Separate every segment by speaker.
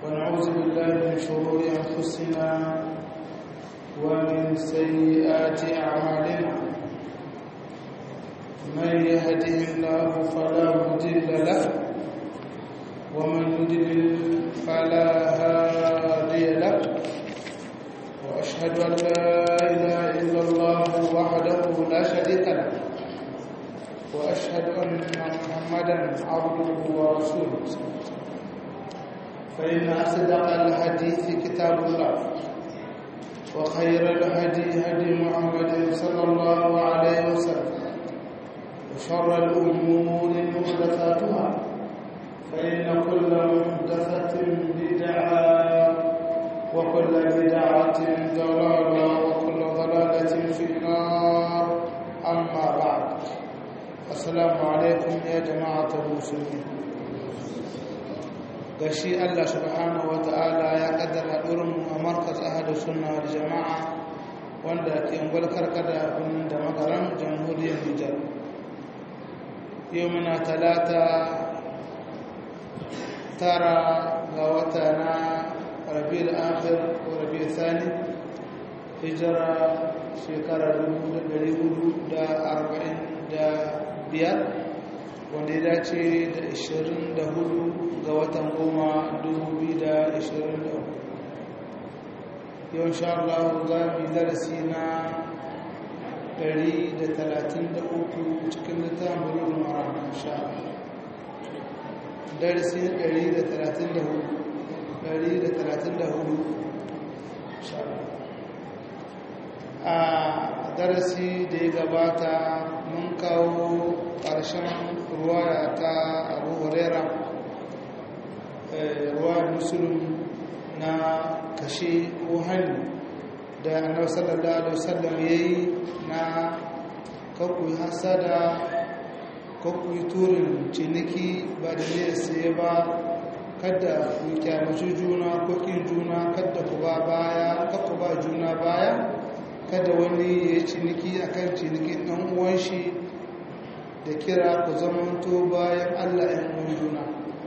Speaker 1: ونعوذ بالله من شرور أنفسنا ومن سيئات أعمالنا من يهده الله فلا مضل له ومن يضلل فلا هادي له وأشهد أن لا إله إلا الله وحده لا شريك له وأشهد أن محمدا عبده ورسوله فإن أصدق الحديث كتاب الله وخير الهدي هدي محمد صلى الله عليه وسلم وشر الأمور محدثاتها فإن كل محدثة بدعة وكل بدعة ضلالة وكل ضلالة في النار أما بعد السلام عليكم يا جماعة المسلمين gashi Allah subhanahu wa ta'ala ya kaddara ɗurinmu a markas ahadu sunna da jama'a wanda ke ngwalkar kada abin da makaran jamhuriyar Nijar. Yau muna talata tara ga wata na rabi'ul akhir ko rabi'ul thani hijira shekara 1445 wanda ya dace da 24 ga watan goma 2023 yau sha Allah za mu yi darasi na 133 cikin littafin bulugul maram sha darasi 134 a darasi da ya gabata mun kawo ƙarshen ruwaya ta abu huraira ruwayar musulun na kashe ko hannu da annabi sallallahu alaihi wasallam yayi na kakuyi hasada kakuyi turin ciniki ba da ne sai ba kada ku kyamaci juna ko kin juna kada ku ba baya kada ba juna baya kada wani ya yi ciniki akan ciniki ɗan uwan shi da kira ku zamanto bayan Allah ‘yan uwan juna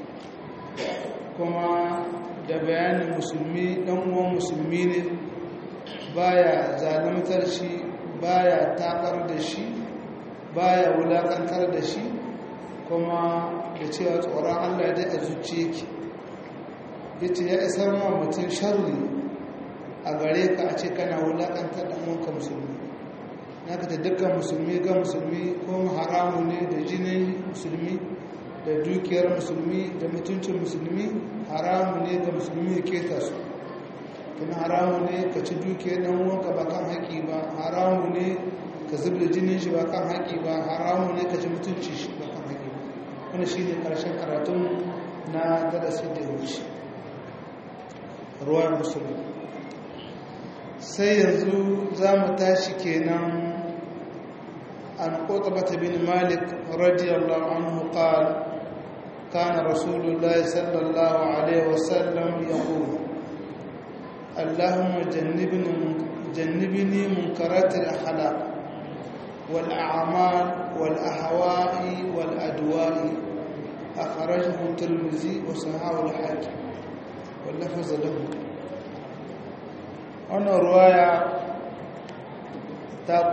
Speaker 1: kuma da bayanin musulmi ɗan uwan musulmi ne baya zalimtar shi baya taɓar da shi baya wulaƙantar da shi kuma da cewa tsoron Allah dai a zuciya ki yace ya isar ma mutum sharri a gare ka a ce kana wulaƙantar da uwanka musulmi na ka ta dukkan musulmi ga musulmi ko haramu ne da jinin musulmi da dukiyar musulmi da mutuncin musulmi haramu ne ga musulmi ya keta su kuma haramu ne ka ci dukiyar ɗan uwanka ba kan haƙi ba haramu ne ka zub da jinin shi ba kan haƙi ba haramu ne ka ci mutunci shi ba kan haƙi ba wani shi ne ƙarshen karatun na darasi da wuce ruwan musulmi sai yanzu za mu tashi kenan an ƙotabata bin malik radiyallahu anhu qal كان رسول الله صلى الله عليه وسلم يقول اللهم جنبني جنبني منكرات الاخلاق والاعمال والاهواء والادواء اخرجه الترمذي وصححه الحاكم واللفظ له wannan ruwaya ta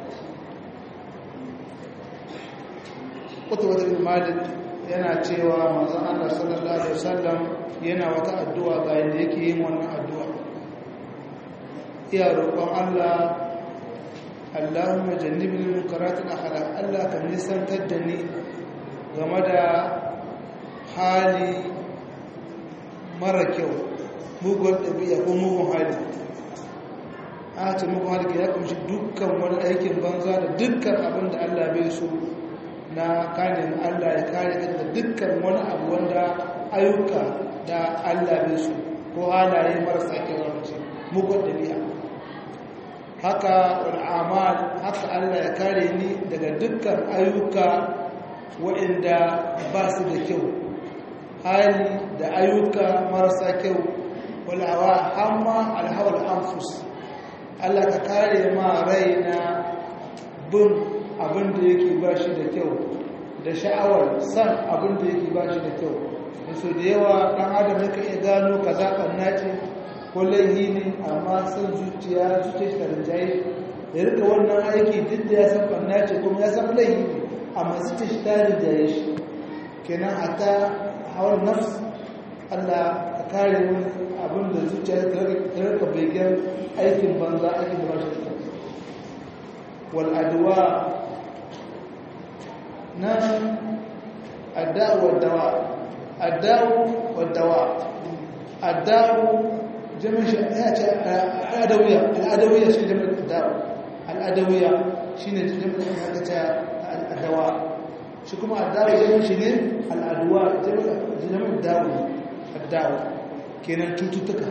Speaker 1: kutuba bin malik yana cewa manzon Allah sallallahu alaihi wasallam yana wata addu'a ga yadda yake yin wannan addu'a iya roƙon Allah Allahumma jannibni munkaratil akhlaq Allah ka nisantar da ni game da hali mara kyau mugun ɗabi'a ko mugun hali a ce mugun hali ya kunshi dukkan wani aikin banza da dukkan abin da Allah bai so na kanin Allah ya kare ka da dukkan wani abu wanda ayyuka da Allah bai so ko halaye marasa kyau mace mugun ɗabi'a haka wani amal haka Allah ya kare ni daga dukkan ayyuka waɗanda ba su da kyau hali da ayyuka marasa kyau walawa hamma alhawar anfus Allah ka kare ma raina bin abin da yake ba shi da kyau da sha'awar san abin da yake ba shi da kyau so da yawa ɗan adam ya iya gano kaza ɓanna ce ko laihi ne amma san zuciya zuciya shi da rinjaye ya rika wannan aiki duk da ya san ɓanna ce kuma ya san laihi ne amma zuciya shi ta rinjaye shi kenan a ta hawar nafs allah ka kare wani abin da zuciya ta rika begen aikin banza aikin da ba shi da wal'aduwa nan adda'u waddawa adda'u waddawa adda'u jami'in shi ya ce al'adawiya al'adawiya shi jami'in adda'u al'adawiya shi ne jami'in haka ta al'adawa shi kuma adda'u jami'in shi ne al'aduwa jami'in adda'u adda'u kenan cututtuka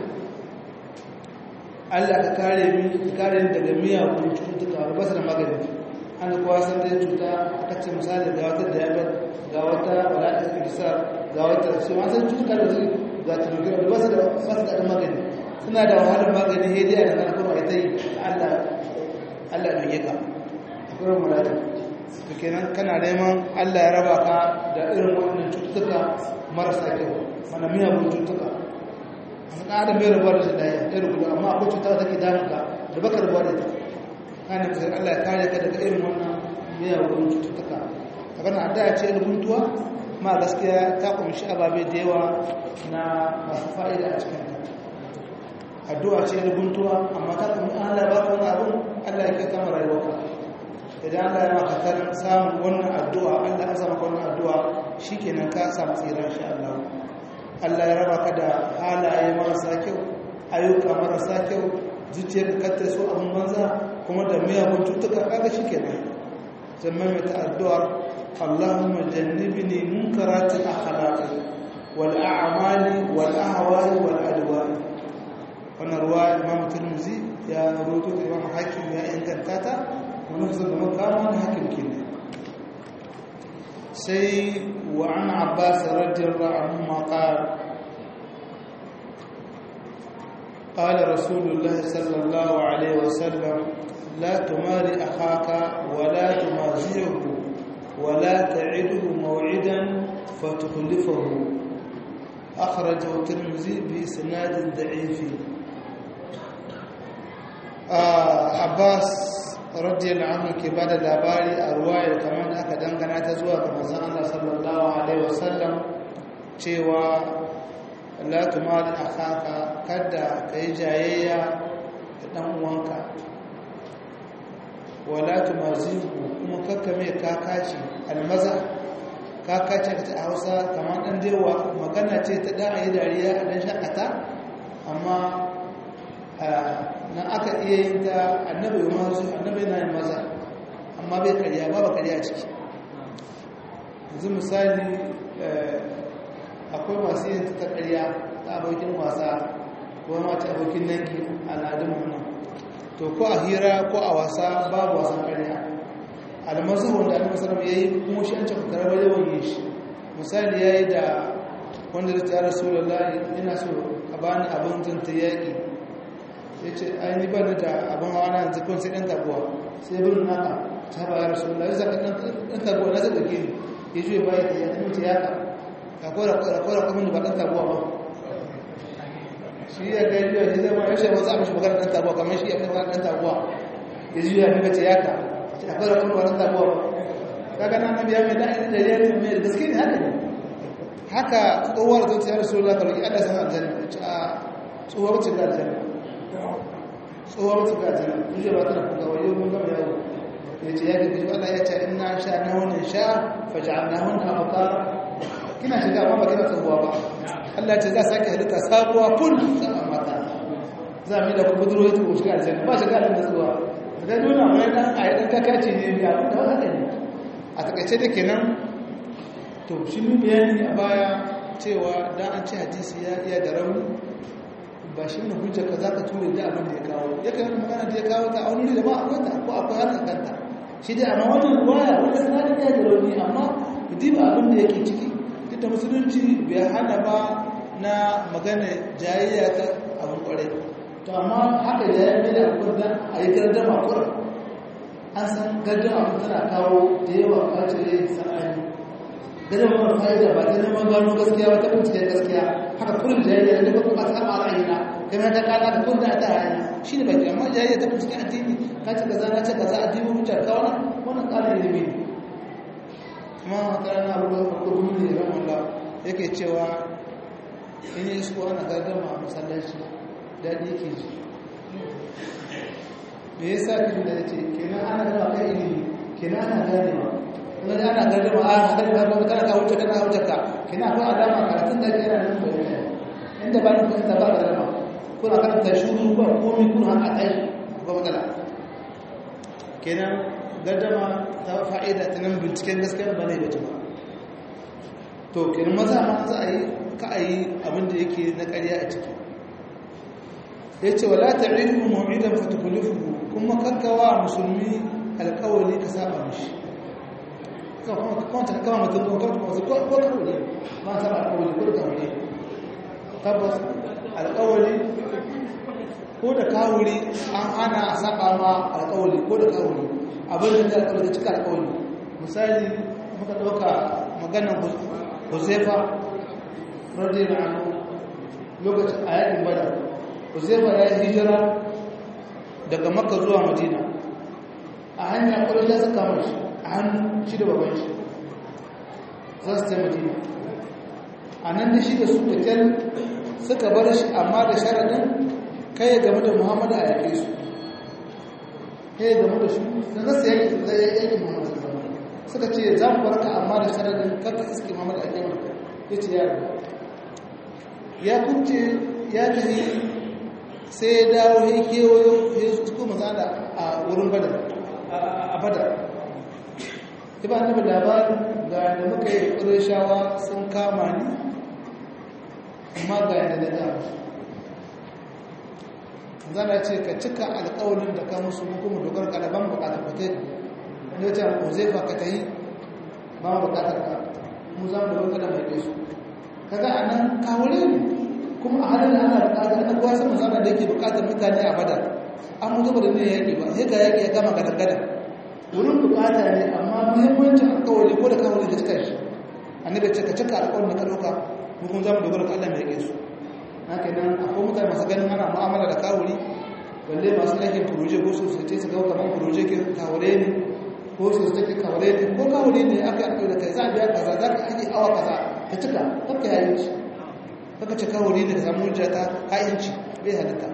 Speaker 1: Allah ka kare mi ka kare ni daga miyagun cututtuka ba su da magani an kuwa san da cuta aka ce misali ga wata diabetes ga wata walatar kirsa ga wata su an san cututtuka da su ga turugira da ba su da ba su da magani suna da wahalar magani he dai a daga kuma ita yi Allah Allah ya yi ka akwai muradi to kenan kana neman Allah ya raba ka da irin wannan cututtuka marasa kyau mana miyagun cututtuka an adam bai rabuwa da shi daya ya rubuta amma akwai cuta da take damun ka da baka rabuwa da ita kana ka Allah ya kare ka daga irin wannan miyagun cututtuka kaga na da ce rubuntuwa ma gaskiya ta kumshi ababe da yawa na masu fa'ida a cikin ta addu'a ce rubuntuwa amma ta kuma Allah ya baka wani abu Allah ya kai kama rayuwarka idan Allah ya maka tarin samun wannan addu'a Allah ya samu wannan addu'a shikenan ka samu tsira insha Allah Allah ya raba ka da halaye marasa kyau ayyuka marasa kyau zuciyar ka ta so abin banza kuma da miyagun cutuka kaga shikenan zan maimaita addu'ar Allahumma jannibni munkaratil akhlaqi wal a'mali wal ahwali wal adwani wannan ruwa Imam Tirmidhi ya rawaito da Imam Hakim ya inganta ta wani kusa da makama da Hakim kenan sai wa an abbas radiyallahu anhu qala قال رسول الله صلى الله عليه وسلم لا تماري أخاك ولا تمازعه ولا تعده موعدا فتخلفه أخرجه الترمذي بإسناد ضعيف آه عباس radiyallahu anhu ke bada labari a ruwaya kamar da aka dangana ta zuwa ga manzon Allah sallallahu alaihi wasallam cewa la tumali akhaka kada kai jayayya da dan uwanka wala tumazihu kuma kakka mai kakaci almaza kakaci ta Hausa kamar dan dewa magana ce ta dan ayi dariya a dan shakata amma na aka iya yin ta annabi ma su annabi na yin maza amma bai karya ba ba karya ciki yanzu misali akwai masu yin ta karya ta abokin wasa ko mata abokin nanki al'adun wannan to ko a hira ko a wasa babu wasan karya almasu wanda annabi sallallahu alaihi wasallam yayi kuma shi an ce ku karaba yawan yi shi misali yayi da wanda da ta rasulullahi ina so ka bani abin zan ta yaki ya ce an yi bani da abin hawa na yanzu kun sai ɗan tabuwa sai birnin naka ta ba ya rasu da zaka ɗan tabuwa na zaka gini ya juya baya ta ya mutu ya ka ka kora kora kuma ba ɗan tabuwa ba shi ya ga juya shi zama ya shi ba za a mishi magana ɗan tabuwa kamar shi ya kai ɗan tabuwa ya juya ne bace ya ka a kora kuma ba ɗan tabuwa ba kaga na nabi ya mai da da ya ne mai gaske ne haka ne haka tsohuwar zuciyar rasu da kalli Allah sana aljanna a tsohuwar ce da aljanna tsohuwar su ga jana kuje ba tana kuka wayo mun gama yawo ya ce ya gaji Allah ya ce inna sha na wannan sha fa ja'alna hunna abqar kina shiga amma ba kina tsohuwa ba Allah ya ce za sake halitta sabuwa full sama mata za mu da ku buduro ta ku shiga aljanna ba shiga da tsohuwa da nuna mai dan ayi dan kakaci ne ga da haka ne a takaice da kenan to shi mun bayani a baya cewa dan an ce hadisi ya iya da rauni ba shi ne hujja ka za ka ture da abin da ya kawo ya kai wani magana da ya kawo ta a wani da ba akwai ta ko akwai har kanta shi dai amma wannan ruwaya wanda sanadin ya da rauni amma diba abin da yake ciki duk da musulunci bai hana ba na magana jayayya ta abin kwarai to amma haka da ya yi da akwai da a yi gardama kura an san gardama tana kawo da yawa kacin yayin sana'ani ganin mamar fa'ida ba ta neman gano gaskiya ba ta bincike gaskiya haka kullum jayayya da kuma ta saba ra'ayina kamar ta kada da kun da ta ra'ayi shine baki amma jayayya ta bincike addini ka ce kaza na ce kaza addini hujja ka wannan wannan ƙarin ilimi ne kuma wata rana abu da kurkuru ne rahmanullah yake cewa in yi su ana gardama a masallaci daɗi yake ji me yasa kin da yace kenan ana gama kai ilimi kenan ana ganewa kuma ana gardama a hadar da ba kana ka wuce kana wuce ka kenan akwai alama karatun da yana nan da inda ba ni ta ba gardama kuna karanta shuru ba komai kuna haka kai ba matsala kenan gardama ta fa'ida ta nan binciken gaskiyar ba ne da ba to kenan maza ma za a yi ka a yi abin da yake na ƙarya a ciki ya ce wala ta ilmu ma'idan fatukulifu kuma kakkawa musulmi alkawali ka saba mishi kuma ta kama mutum ko kawai masu ko kawai ma ta ba alkawali ko da kawai tabbas alkawali ko da kawuri an hana a saba ma alkawali ko da kawuri abin da ta alkawali cika alkawali misali muka ɗauka maganar huzaifa radiyar anhu lokacin a yakin badar huzaifa ya yi hijira daga makka zuwa madina a hanyar kwarar ya suka mashi a hannu shi da baban shi za su ta madina a nan da shi da su da kyan suka bar shi amma da sharaɗin kai ya game da muhammadu a yaƙe su kai ya game da su da zasu yaƙi da yaƙi muhammadu suka ce za mu barka amma da sharaɗin kakka iske muhammadu a yaƙe ya ce yaro ya kunce ya tafi sai ya dawo ya kewayo ya suko mazana a wurin badar a badar ya ba annabi labarin ga da muka yi ƙureshawa sun kama ni amma ga yadda da dama zana ce ka cika alƙawarin da ka musu hukumu dokar kalaban bukatar fitai ne ta ko zai fa ka ta yi ba bukatar ka mu za mu dokar kada mai su kaga anan kawure ne kuma a halin ana bukatar ana kuwa sama zana da yake bukatar mutane a badar an mutu ba da ne yaki ba sai ga yaki ya kama gadan wurin bukata ne amma muhimmancin alkawari ko da kawari da cika shi annabi ce ka cika alkawarin da ka dauka mu kuma zamu dogara ga Allah mai yake su haka nan akwai mutane masu ganin ana mu'amala da kawuri balle masu aikin proje ko su ce su ga kamar proje ke kawure ne ko su take kawure ne ko kawure ne aka yi alkawari da kai za a biya kaza za ka aje awa kaza ka cika kakka yayin ci kaka cika wuri da samu hujja ta ka'inci bai halitta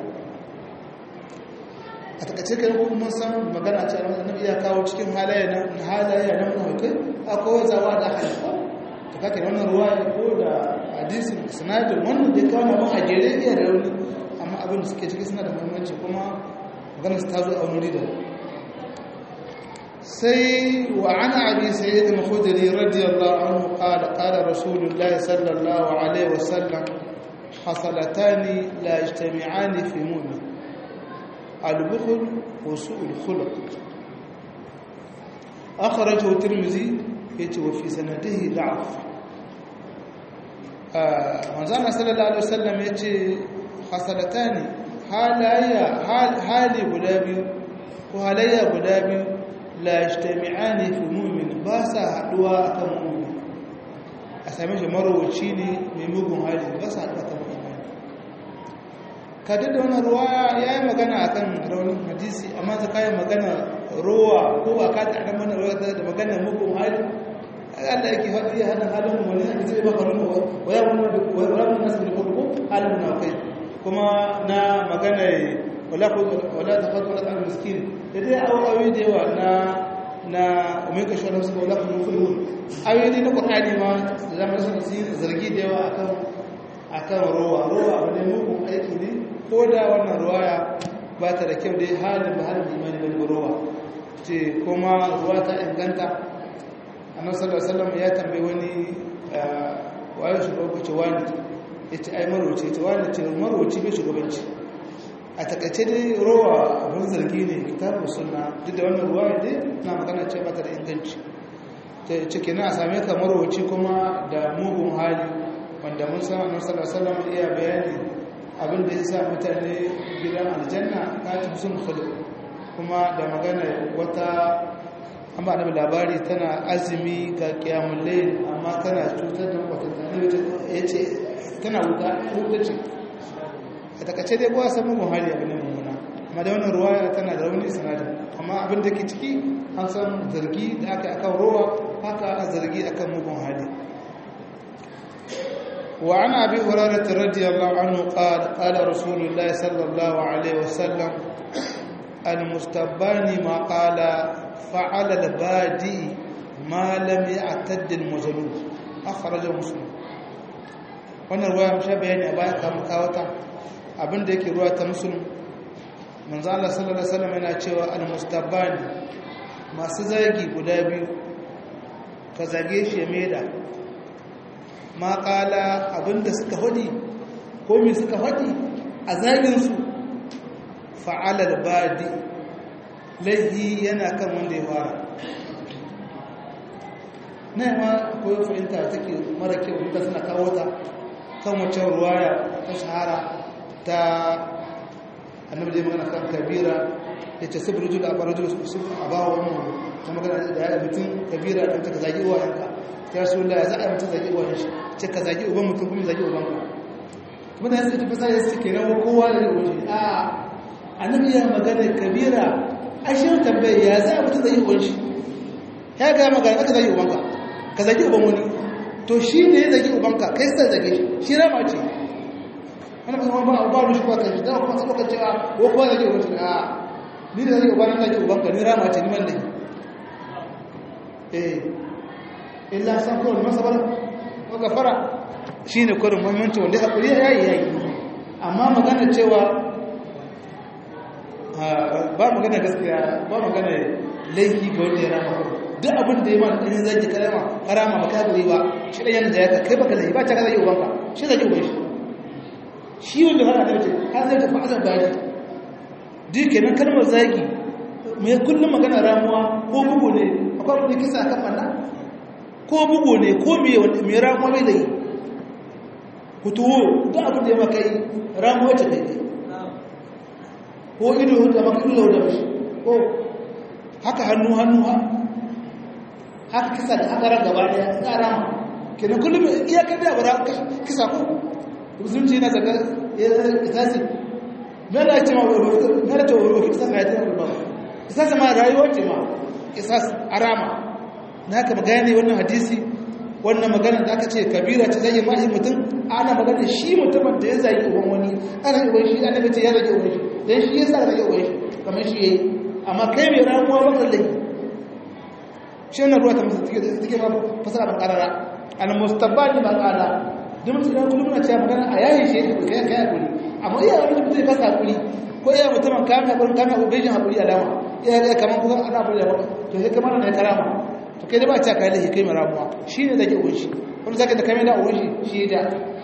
Speaker 1: a takaice kai kuma san magana ce annabi iya kawo cikin halaye na halaye na mutum akwai zawa da aka yi ta kake wannan ruwa ko da hadisin sinadar wannan da kawo na a jere iya da rauni amma abin da suke ciki suna da muhimmanci kuma magana su ta zo a wani da سي وعن أبي سعيد الخدري رضي الله عنه قال قال رسول الله صلى الله عليه وسلم حصلتان لا يجتمعان في مؤمن البخل وسوء الخلق أخرجه الترمذي وفي سنده ضعف manzana sallallahu alaihi wasallam yace hasalatani halayya hali guda biyu ko halayya guda biyu la yajtami'ani fi mu'min ba sa haduwa akan mu'min a same shi marwaci ne mai mugun hali ba sa haduwa akan mu'min kada da wannan ruwa yayi magana akan raunin hadisi amma ta kai magana ruwa ko ba ka da mana ruwa da magana mugun hali Allah yake faɗi ya hada halin mu ne ake ce ba kalun wa ya mun wa ya mun nasu da kullu halin munafiq kuma na magana wala wala tafaddu ala miskin da dai awoyi da yawa na na umai ka shawara su wala kullu kullu ayoyi na qur'ani ma zaman su su zargi da yawa akan akan ruwa ruwa wanda mugun aiki ne ko da wannan ruwaya ba ta da kyau dai halin ba halin imani bane ruwa ce kuma ruwa ta inganta annabi sallallahu alaihi wasallam ya tambaye wani waye shugabanci wani yace ai marwaci yace wani ce marwaci bai shugabanci a takaice dai rowa abin zargi ne kitabu sunna duk da wannan ruwaya dai na magana ce bata da inganci ta cike na a same ka marwaci kuma da mugun hali wanda mun san annabi sallallahu alaihi wasallam iya bayani abin da yasa mutane gidan aljanna ka ci sun khulu kuma da magana wata an ba annabi labari tana azumi ga qiyamul layl amma kana cutar da makwatanta ya ce tana wuta wuta ce a takace dai kowa san mugun hali abin da mummuna amma da wannan ruwaya tana da rauni sanadin amma abin da ke ciki an san zargi da aka akan rowa haka a zargi akan mugun hali وعن أبي هريرة رضي الله عنه قال قال رسول الله صلى الله عليه وسلم المستبان ما قال فعل البادي ما لم يعتد المظلوم أخرجه مسلم wannan ruwa musha bayani a baya kama kawata abinda yake ruwa ta musulun manzo Allah sallallahu alaihi wasallam yana cewa al-mustabani masu zagi guda biyu ka zage shi ya meda ma kala abinda suka hudi ko me suka hudi a zagin su fa'ala al-badi lahi yana kan wanda ya fara na ma koyo fahimta take mara kyau da suna kawo ta kan wacce ruwaya ta shahara ta annabi da magana kan kabira ya ce sabu rujul a barajul su a ba wa wani ta magana da ya mutum kabira ɗan ta ka zagi uwa yanka ya su ya za a yi mutum zagi uwa shi ce ka zagi uban mutum kuma zagi uban ka kuma da yanzu ita fasa ya suke kenan wa kowa da ya wuce a annabi ya magana kabira a shi tambaye ya za a mutum zagi uban shi ya ga magana ka zagi uban ka ka zagi uban wani to shi ne ya zagi ubanka kai sai zage shi shi rama ce wani ba ba ba rushi kwa kai da kuma saka cewa ko kuma zage ubanka a ni da zage ubanka zage ubanka ni rama ce ni man da eh illa san ko masabar ko gafara shine kurin muhimmanci wanda hakuri yayi yayi amma magana cewa ba magana gaskiya ba magana laifi ga wanda ya rama kuma duk abin da ya ma da zai ji kalama karama ba ka gari ba shi da yanda ya ka kai baka zai ba ta ka zai ubanka shi zai uban shi shi wanda ba da wuce har zai tafi azan bari duk kenan kalmar zagi mai kullum magana ramuwa ko bugu ne akwai wani kisa kan manna ko bugu ne ko me mai ramuwa bai da yi ku tuwo duk abin da ya maka yi ramuwa ta daidai ko ido da maka ido da mashi ko haka hannu hannu ha haka kisa da aka ran gaba daya tsara ma kenan kullum iya kan da bara kisa ko musulunci yana zaka ya kisasi mena ce ma mena ta wuri kisa ga yadda ba kisasi ma rayuwa ce ma kisas arama na haka magana ne wannan hadisi wannan magana da aka ce kabira ce zai mahi mutum ana magana shi mutumin da ya zagi uban wani ana uban shi annabi ce ya zagi uban shi dan shi yasa zagi uban shi kamar shi yayi amma kai mai ramuwa ba laifi shi wannan ruwa ta musu take ma fasara ban karara al mustabani ba kala duk mutum da kullum na cewa magana a yayin shi yake kai kai hakuri amma iya wani mutum zai kasa hakuri ko iya mutum kan ka ban kana ubejin hakuri alama iya ga kaman kuma ana hakuri da maka to sai kamar ne karama to kai da ba ta kai lahi kai mai ramuwa shine zake ubun shi kuma zaka da kai da ubun shi shi da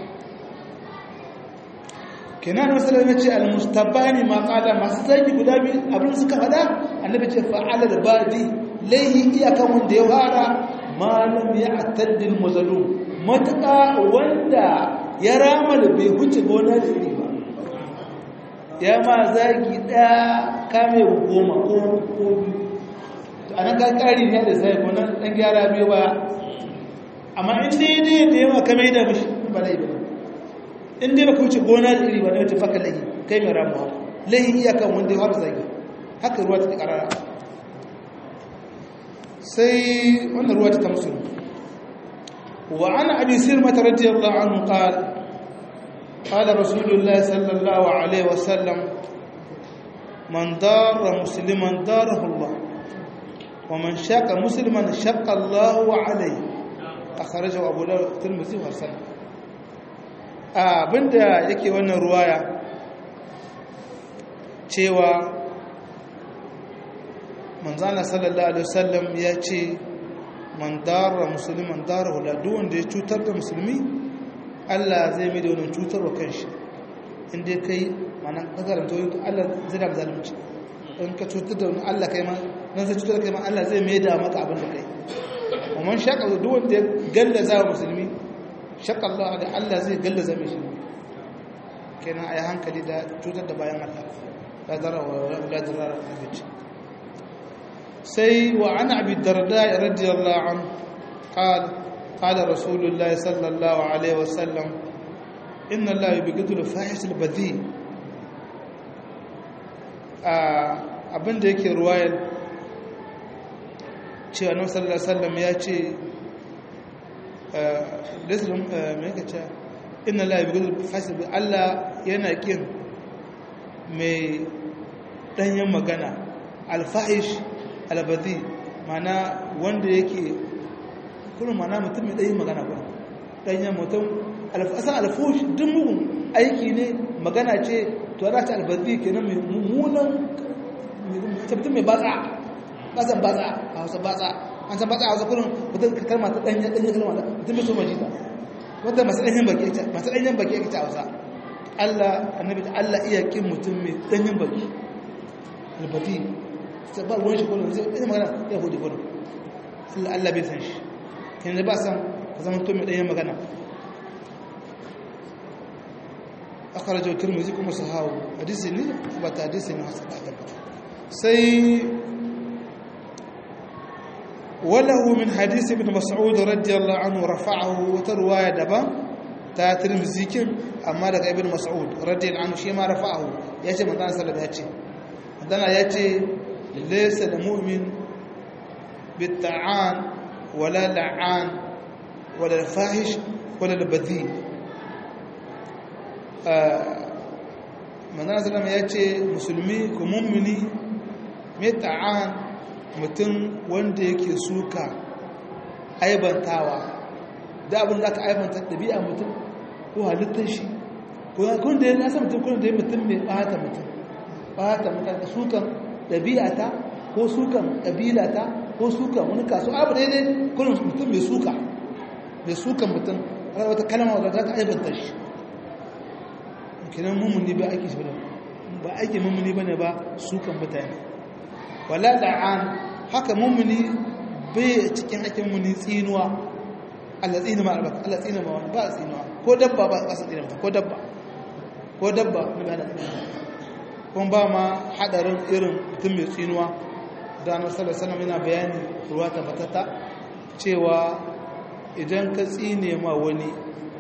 Speaker 1: kenan musulmi ce al mustabani ma qala masu zaki guda biyu abin suka fada annabi ce fa'ala da badi laihi iyakan wanda ya fara malam ya ataddil mazalum matuƙa wanda ya rama da bai huce gona da iri ba ya ma zagi ɗaya kame goma ko biyu a nan ƙari ne da zai ko nan ɗan gyara biyu ba amma in dai ne da yawa kame da mashi ba laifi ba in dai baka wuce gona da iri ba da wata faka laihi kai mai ramuwa laihi iyakan wanda ya fara zagi haka ruwa ta ƙarara sai wannan ruwa ta musulun wa ana abi sirmata radiyallahu anhu qala qala rasulullah sallallahu alaihi wasallam man darra musliman darahu Allah wa man shaqa musliman shaqa Allah alayhi akhrajahu abu dawud tirmidhi wa hasan abinda yake wannan ruwaya cewa manzana sallallahu alaihi wasallam ya ce man darra musulman darra hula duk wanda ya cutar da musulmi Allah zai mai da wannan cutar wa kanshi inda kai mana kasarar to Allah zai da zalunci in ka cutar da wani Allah kai ma nan zai cutar da kai ma Allah zai mai da maka abin da kai kuma shaka duk wanda ya gallaza wa musulmi shaka Allah da Allah zai gallaza mai shi kenan ayi hankali da cutar da bayan Allah la darra wa la darra nabi سي وعن أبي الدرداء رضي الله عنه قال qala rasulullahi sallallahu alaihi wasallam inna allaha yubghidu al-fahish al-badhi abinda yake ruwayar cewa nan sallallahu alaihi ya ce lislim mai kace inna la yabghul fasib Allah yana kin mai danyen magana alfahish albadhi mana wanda yake kullum mana mutum mai danyen magana ba danyen mutum alfasan alfush duk mugun aiki ne magana ce to za ta albadhi kenan mai mummunan mutum mai batsa batsan batsa a hausa batsa an san batsa a hausa kullum mutum kalma ta danyen danyen kalma da mutum mai so majita wanda masu danyen baki ita masu danyen baki ita a hausa Allah annabi da Allah iya kin mutum mai danyen baki albadhi sai ba ruwan shi kullum sai ina magana ya hudu kullum Allah Allah bai san shi kin da ba san ka zama to mai danyen magana akhrajahu tirmidhi kuma sahahu hadisi ne ba ta hadisi ne hasan da tabbata sai walahu min hadisi ibn mas'ud radiyallahu anhu rafa'ahu wata ruwaya daban ta tirmidhi kin amma daga ibn mas'ud radiyallahu anhu shi ma rafa'ahu yace manzon sallallahu alaihi wasallam yace yace laysa al-mu'min bit-ta'an wala la'an wala al-fahish wala al-badhi manzana salama ya ce musulmi ko mummuni mai ta'an mutum wanda yake suka aibantawa da abin da aka aibanta ɗabi'a mutum ko halittar shi kun da ya nasa mutum kun da ya mutum mai ɓata mutum ɓata mutum sukan ɗabi'ata ko sukan ƙabilata ko sukan wani kasu abu daidai kullum mutum mai suka mai sukan mutum wata kalma wadda za ta aibanta shi kinan mummuni ba ake shi ba ake mummuni bane ba sukan mutane wala la'an haka mummuni bai cikin ake mummuni tsinuwa Allah tsina ma albaka Allah tsina ma wani ba tsinuwa ko dabba ba ba tsina mata ko dabba ko dabba ne ba da tsinuwa kun ba ma hadarin irin mutum mai tsinuwa da annabi sallallahu alaihi wasallam yana bayani ruwa tabbatata cewa idan ka tsine ma wani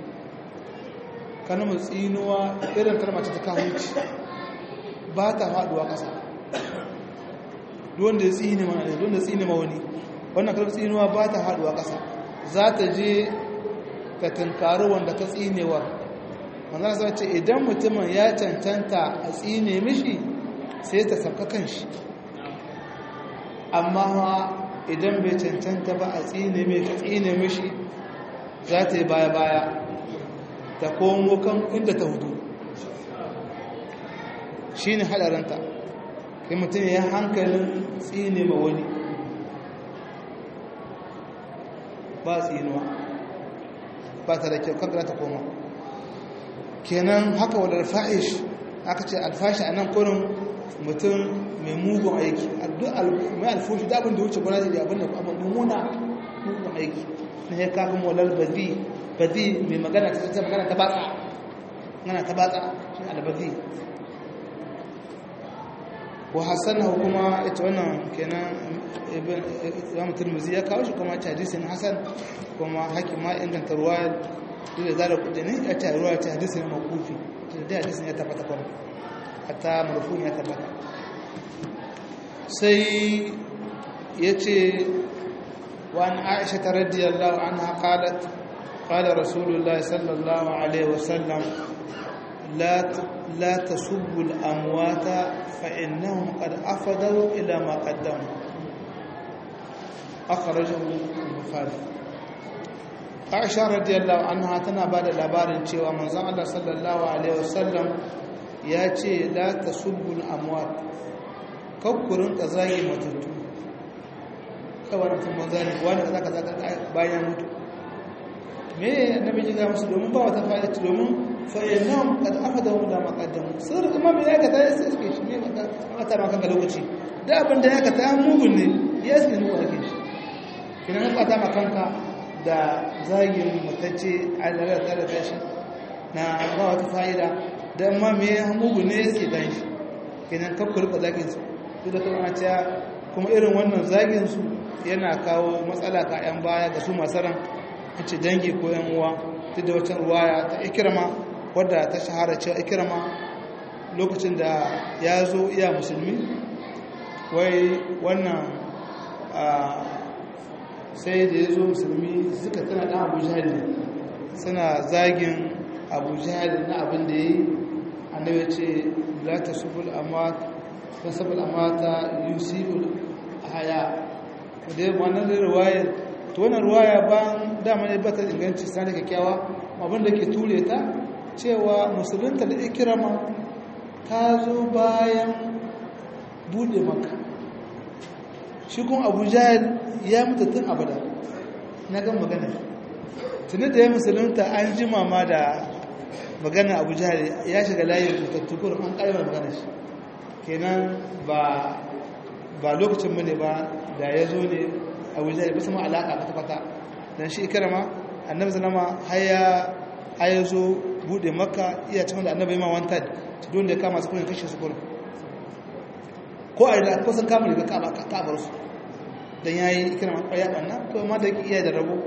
Speaker 1: kalmar tsinuwa irin kalmar ta kawuci ba ta faduwa ƙasa wanda ya tsine ma ne wanda tsine ma wani wannan kalmar tsinuwa ba ta faduwa ƙasa za ta je ka tunkari wanda ka tsinewar manzana sa ce idan mutumin ya cancanta a tsine mishi sai ta sauka kan shi amma idan bai cancanta ba a tsine mishi za ta yi baya-baya ta komo kan inda ta hudu shi ne haɗarinta kai mutum ya hankalin tsine ma wani ba tsinuwa ba ta da kyau kagra ta koma kenan haka wadda alfa'ish aka ce alfashi a nan kurin mutum mai mugun aiki mai alfoshi da abin da wuce gwamnati da abin da kuma mummuna mugun aiki na ya kafin walal bazi bazi mai magana ta ta magana ta batsa magana ta batsa shi albazi wa hasanahu kuma ita wannan kenan imam tirmidhi ya kawo shi kuma ta hadisin hasan kuma hakim ma inganta ruwaya da zara kudi ne ya ta ruwaya ta hadisin makufi da hadisin ya tabbata kuma hatta marfu ya tabbata sai yace wa an aisha radiyallahu anha qalat قال رسول الله صلى الله عليه وسلم لا لا تسبوا الأموات فإنهم قد أفضوا إلى ما قدموا أخرجه البخاري عائشة رضي الله عنها تنا بعد labarin cewa manzon Allah sallallahu alaihi wasallam ya ce la tasubbul amwat kakkurin ka zagi matattu kawai mutum manzani wani ka zaka zaka bayan mutu me annabi ji ga musu domin ba wata fa'ida domin fa yanam kad afadahu la maqaddamu sir kuma me yaka ta sai suke shi ne maka mata maka ga lokaci da abin da yaka ta mugun ne ya suke muku ake shi kina ka ta makanka da zagin mutacce Allah ta da shi na ba wata fa'ida dan ma me mugun ne yake dan shi kina ka kurka zagin su duk da kuma ta kuma irin wannan zagin su yana kawo matsala ka yan baya ga su masu ran ce dangi ko yan uwa duk da wata ruwaya ta ikirma wadda ta shahara cewa ikirma lokacin da ya zo iya musulmi wai wannan sai da ya zo musulmi suka tana ɗan abu jihadi suna zagin abu jihadi na abin da ya yi annabi ce la ta subul amata ta subul amata yusuful haya da wannan ruwayar to wannan ruwaya bayan dama ne ba ta inganci sani kyakkyawa abin da ke ture ta cewa musulunta da ikirama ta zo bayan bude maka shi kuma abu jahil ya mutu tun abada na gan magana tuni da ya musulunta an ji mama da magana abu jahil ya shiga layin mutattukur an ƙarfar magana shi kenan ba ba lokacin mu ne ba da ya zo ne abu jahil bisa ma alaƙa kwata-kwata don shi ikirama annabi zalama har ya zo bude maka iya cikin da annabi ma wanted su don da ya kama su kuma kashe su kuma ko a yi da kusan kama daga kabar su don ya yi ikirama ƙwarya ɓanna to ma da iya da rabo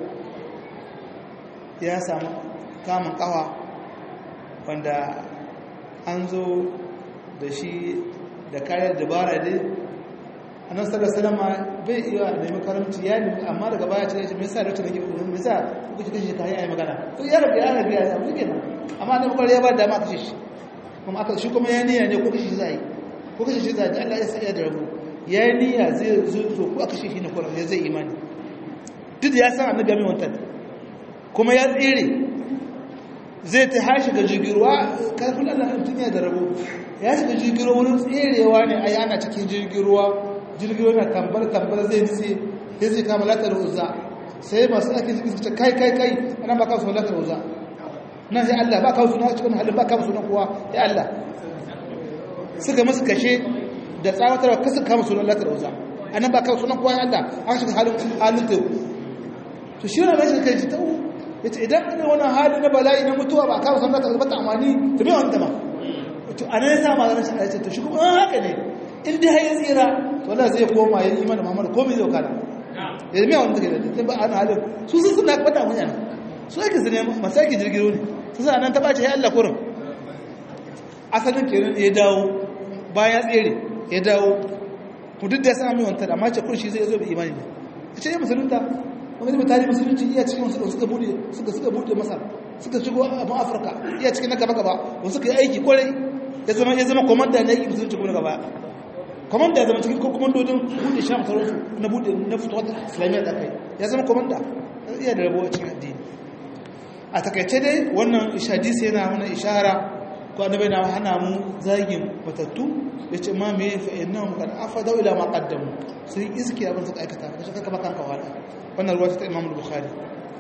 Speaker 1: ya samu kamun ƙawa wanda an zo da shi da kayan dabara dai annan sallar salama bai iya da mai karamci ya nemi amma daga baya ce me yasa lokacin da ke me yasa kuka kashe ta yi magana to ya rabu ya rabu ya rabu kenan amma annabi kwarai ya ba da ma kashe shi kuma aka shi kuma ya niyya ne ko kashe shi zai ko kashe shi zai Allah ya sa ya da rabu ya niyya zai zo to ko aka kashe shi ne ko ya zai imani duk ya san annabi mai wantan kuma ya tsere zai ta hashi ga jirgiruwa kafin Allah ya tunya da rabu ya shiga jirgiruwa wurin tserewa ne ai ana cikin jirgiruwa jirgiruwa na tambar tambar zai nitse ya zai kama latar uzza sai masu ake cikin suka kai kai kai ana ba kawo sunan latar uzza nan sai Allah ba kawo sunan cikin halin ba kawo sunan kowa ya Allah suka masu kashe da tsawatarwa kasu kama sunan latar uzza ana ba kawo sunan kowa ya Allah an shiga halin halin teku to shi ne rashin kai ta yace idan ana wani hali na bala'i na mutuwa ba kawo sunan latar uzza ba ta amani to me wanda ma to anan ya sa maganar shi ayace to shi kuma haka ne in dai har ya tsira to Allah zai koma ya imani Muhammad komai zai kana ya miya wanda take da ba ana halin su sun suna bata mun yana su ake zane masaki jirgiro ne su sa nan ta bace ya Allah kurin asalin kenan ya dawo bayan tsere ya dawo ku duk da sami wanta amma ce kurshi zai zo bi imani ne a ce ya musulunta wani zai tare musulunci iya cikin wasu suka bude suka suka bude masa suka shigo abin afirka iya cikin na gaba gaba wasu suka yi aiki kwarai ya zama ya zama komanda na yi musulunci kuma gaba komanda ya zama cikin komandodin bude sham sauransu na bude na fitowar islamiyya da kai ya zama komanda iya da rabuwa cikin addini a takaice dai wannan ishadisi yana mana ishara ko annabi na hana mu zagin matattu yace ma me fa innahum qad afadaw ila ma qaddamu sai iski abin suka aikata kace kaka bakan ka wala wannan ruwaya ta Imam Bukhari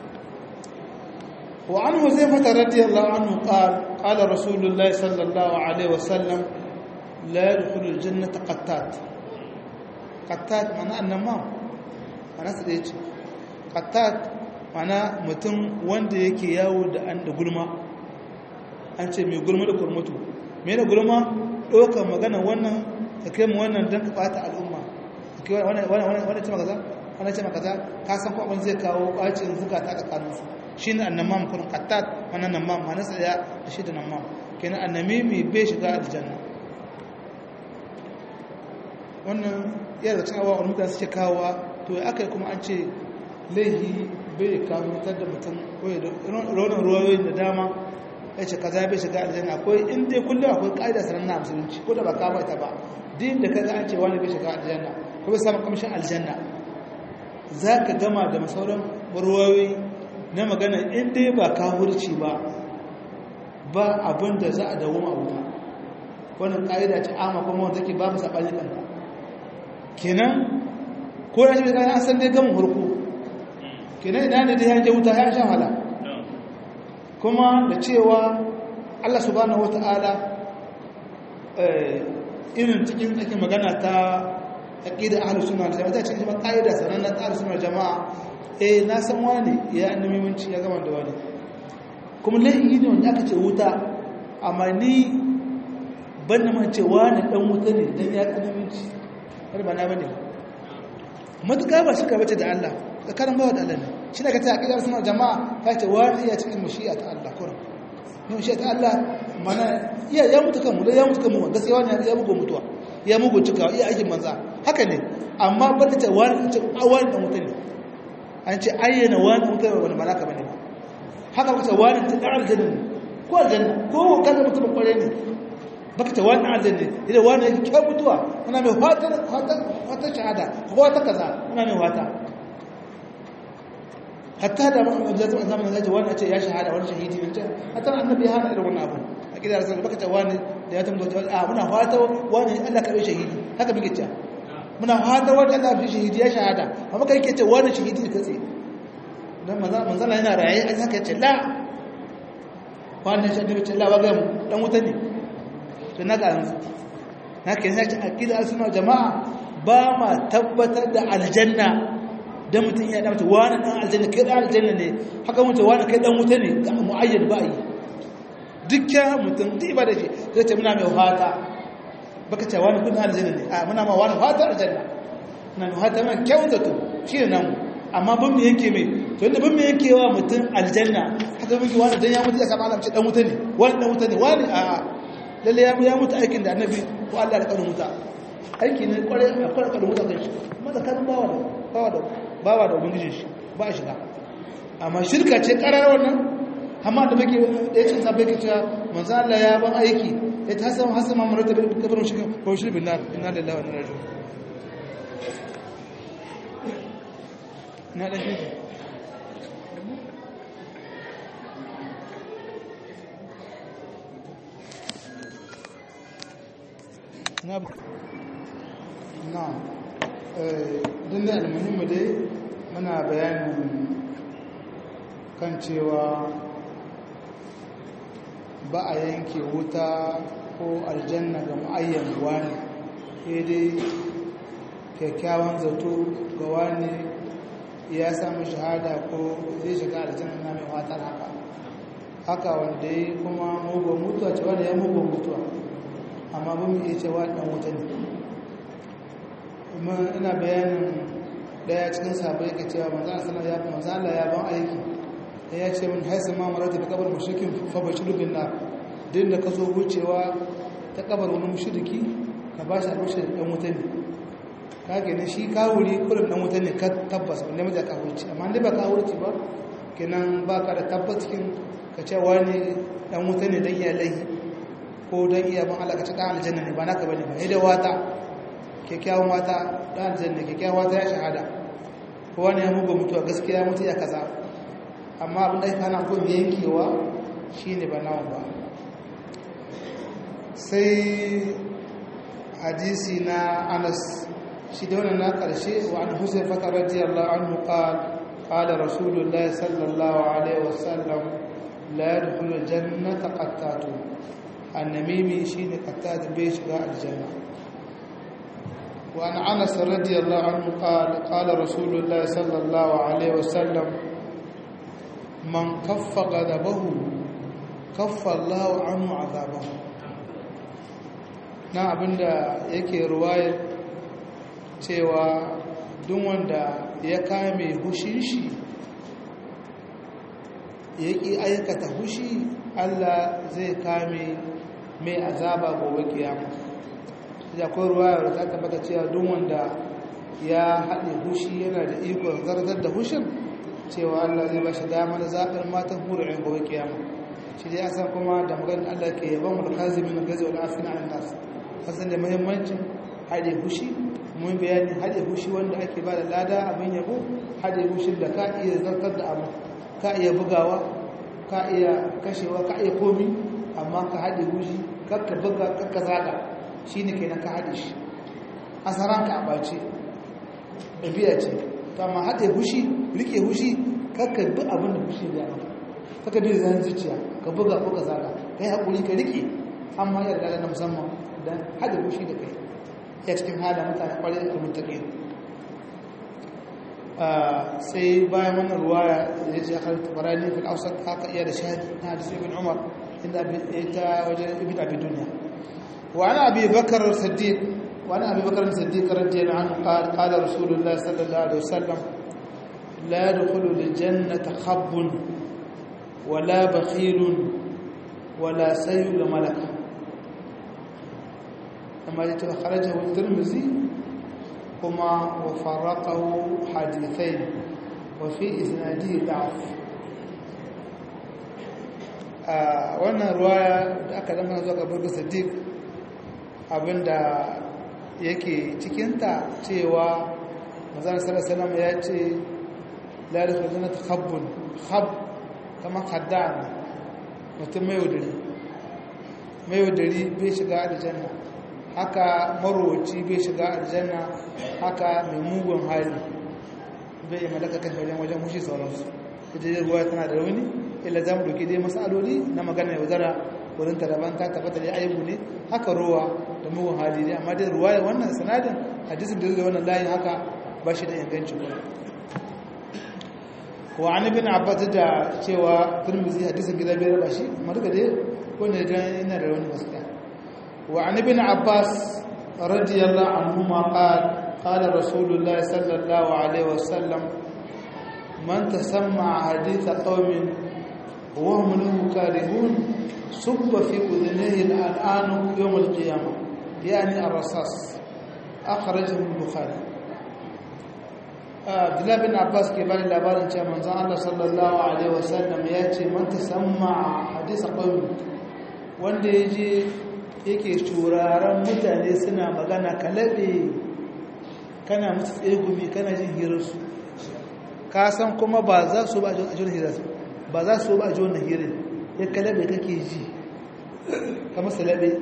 Speaker 1: wa an Huzaifah radiyallahu anhu qala qala Rasulullah sallallahu alaihi wasallam la yadkhulul jannata qattat qattat mana annama ana sai yace qattat mana mutum wanda yake yawo da an da gulma an ce mai gulma da kurmutu mai da gulma ɗaukar magana wannan ta kai mu wannan don ka ɓata al'umma wani ce makaza wani ce makaza ka san kwa zai kawo ɓacin zuka ta tsakaninsu shi ne annan mam kurin kattat wani nan mam ma nasa ya da shi da nan mam kenan annami mai bai shiga aljanna wannan yana da cin awa wani mutane suke kawowa to ya aka yi kuma an ce laihi bai kamutar da mutum raunin ruwayoyi da dama ya ce kaza bai shiga aljanna akwai in dai kullum akwai ƙa'ida sanar na musulunci ko da ba kama ita ba din da kaga an ce wani bai shiga aljanna ko bai samu kamshin aljanna za ka gama da masauran ruwayoyi na magana in dai ba kafurci ba ba abin da za a dawo a wuta wannan ƙa'ida ce ama kuma wanda take babu saɓani kanta kenan ko ya shi bai kayan an san dai gamin hurku kenan idan da ya je wuta ya sha hala kuma da cewa Allah subhanahu wata'ala irin cikin ake magana ta aqida ahlus sunna wal jama'a ta cikin qaida sanannan ta ahlus sunna wal jama'a eh na san wani ya annabimanci ya gama da wani kuma laifi ne wanda aka ce wuta amma ni ban na man ce wani dan wuta ne dan ya annabimanci har ba na bane matuƙa ba shi ka bace da Allah tsakanin bawa da Allah ne shi ne ka ta aƙidar suna jama'a ka ce wani iya cikin mashi'a ta Allah kurin yin mashi'a ta Allah mana iya ya mutu kanmu da ya mutu kanmu gaskiya wani ya mugu mutuwa ya mugu cikawa iya aikin manza haka ne amma ba ta ce wani ce wani ɗan mutu ne an ce ayyana wani ɗan mutu wani ba naka bane ba haka ka ce wani ta ɗan aljanna ne ko aljanna ko kan mutum kware ne baka ta wani aljanna ne idan wani yake kyau mutuwa muna mai wata shahada ko wata kaza muna mai wata hatta da mutum da zai zama zai wani ce ya shahada wani shahidi ne ce hatta annabi ya hana irin wannan abu a gidan rasul baka ta wani da ya tambaye a muna fata wani Allah ka bai shahidi haka muke cewa muna fata wani Allah bai shahidi ya shahada amma kai ke ce wani shahidi ka tsaye dan manzon manzon yana raye an haka ce la wani shahidi ce la waga mu dan wuta ne to na ga yanzu na ke sai aqida sunna jama'a ba ma tabbatar da aljanna dan mutum ya da mutum wani dan aljanna kai dan aljanna ne haka mutum wani kai dan wuta ne ga muayyan ba yi dukkan mutum duk ibada shi zai ce muna mai fata baka ce wani kun aljanna ne a muna ma wani fata aljanna muna mai fata mai kyau zato shi ne namu amma bin mu yanke mai to inda bin mu yanke wa mutum aljanna haka muke wani dan ya mutu ya saba alamci dan wuta ne wani dan wuta ne wani a lalle ya ya mutu aikin da annabi ko Allah da karin wuta aiki ne kware akwai karin wuta kan shi amma da karin bawa da bawa da bawa da ubangijin shi ba a shiga amma shirka ce karar wannan amma da muke da yake sabai ke cewa manzo Allah ya ban aiki ya ta san hasan ma marata bil kabarin shi ko shi bin nar inna lillahi wa inna ilaihi raji'un na da shi na na eh din da almuhimmi dai muna bayanin kan cewa ba a yanke wuta ko aljanna ga ma'ayyan wani sai dai kyakkyawan zato ga wani ya samu shahada ko zai shiga aljanna na mai watar haka haka wanda ya kuma mugun mutuwa ce wanda ya mugun mutuwa amma ba mu iya cewa ɗan wuta ne kuma ina bayanin daya cikin sabai ka cewa manzana ya manzana ya ban aiki ya ce min haisa ma marata da kabar mushrikin fa bashiru bin nar din da ka zo wucewa ta kabar wani mushriki ka ba shi albashir dan wuta ne ka kenan shi kawuri kullum dan wuta ne ka tabbas wanda mai ka wuce amma dai ba ka wuce ba kenan ba ka da tabbas cikin ka ce wani dan wuta ne dan iya lahi ko dan iya ban Allah ka ce dan aljanna ne ba naka bane ba da wata kyakkyawan wata dan aljanna kyakkyawan wata ya shahada ko wani ya mugu mutuwa gaskiya mutu ya kaza amma abin da ya kana ko mai yankewa shi ne ba nawa ba sai hadisi na anas shi da wani na ƙarshe wa an hussein fata radiyallahu anhu ƙala rasulullah sallallahu alaihi wasallam la yadkhulu jannata qattatu annamimi shine qattatu bai shiga aljanna wa an anas radiyallahu anhu qala qala rasulullah sallallahu alaihi wasallam man kaffa ghadabahu kaffa Allahu anhu azabahu na abinda yake ruwayar cewa duk wanda ya kame hushin shi ya ƙi aikata hushi Allah zai kame mai azaba gobe kiyama da akwai ruwayar ta tabbata cewa duk wanda ya haɗe hushi yana da ikon zartar da hushin cewa Allah zai ba shi damar zaɓar matan huru'in gobe kiyama shi dai asan kuma da maganin Allah ke yaban mu da kazimin gazi wal afina an nas asan da muhimmancin haɗe hushi mun bayani haɗe hushi wanda ake ba da lada abin yabo haɗe hushin da ka iya zartar da abu ka iya bugawa ka iya kashewa ka iya komi amma ka haɗe hushi kakka buga kakka zaga shine kenan ka haɗe shi asaranka a ɓace ɗabi'a ce to amma haɗe hushi rike hushi kakka bi abin da hushi da maka kakka bi zan zuciya ka buga ko ka zaga kai haƙuri ka rike amma ya riga na musamman dan haɗe hushi da kai ya cikin hada mutane ƙwarai da mutane sai bayan wannan ruwaya da ya ce aka tabarani fil ausat haka iya da shahadi na hadisi ibn umar inda ta wajen ibn abi duniya wa ana abi bakar siddiq وعن ابي بكر الصديق رضي الله عنه قال قال رسول الله صلى الله عليه وسلم la yadkhulu aljannata khabbun wala bakhilun wala sayyul malaka amma ya ta kharajahu tirmizi kuma wa faraqahu hadithain wa fi isnadihi da'f a wannan ruwaya da aka zama zuwa ga burgu sadiq abinda yake cikinta cewa mazan salasalam ya ce lalata wajen ta khabbun khab kamar haddan mutum mai wadari mai wadari bai shiga aljanna haka marowaci bai shiga aljanna haka mai mugun hali bai malaka kan wajen wajen mushi sauransu ita ruwa tana da rauni illa za mu doki dai masaloli na magana yaudara wurin taraban ta tabbata da aibu ne haka ruwa da mugun hali ne amma dai ruwa da wannan sanadin hadisin da zai wannan layin haka ba shi da inganci ba wa an ibn abbas da cewa turmizi hadisin gida biyar ba shi amma duka dai wanda da yana da wani gaskiya wa an ibn abbas radiyallahu anhu ma qala qala rasulullahi sallallahu alaihi wasallam man tasamma hadith qaumin وهم له كارهون صب في أذنيه الآن يوم القيامة يعني الرصاص أخرجه البخاري عبد الله بن عباس كبار labarin cewa manzon Allah sallallahu alaihi wasallam ya ce man tasamma hadisa qawmi wanda yaje yake turaren mutane suna magana kalabe kana musu tsegumi kana jin hirarsu ka san kuma ba za su ba a jin hirarsu ba za su ba a ji wannan hirin ya kalabe kake ji kamar salabe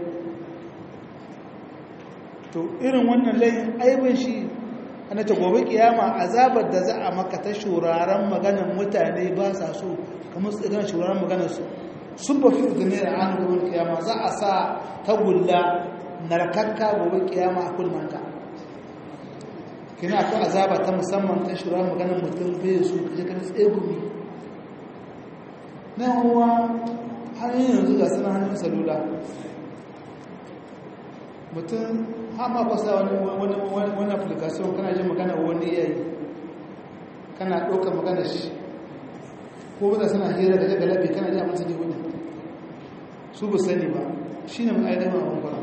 Speaker 1: to irin wannan layin aibin shi ana ta gobe kiyama azabar da za a maka ta shuraren maganan mutane ba sa so kamar tsirin shuraren maganar su sun ba fi udunai da an gobe kiyama za a sa tagulla narkakka gobe kiyama a kulmanka kina akwai azaba ta musamman ta shuraren maganar mutum bai su kaje kan tsegumi na uwa hannun yanzu ga suna hannun salula mutum hama kwasa wani application kana jin magana wani yayi kana ɗaukar magana shi ko wadda suna hira da daga labi kana ji abin suke wani su bu sani ba shi ne mai ainihin abin kwara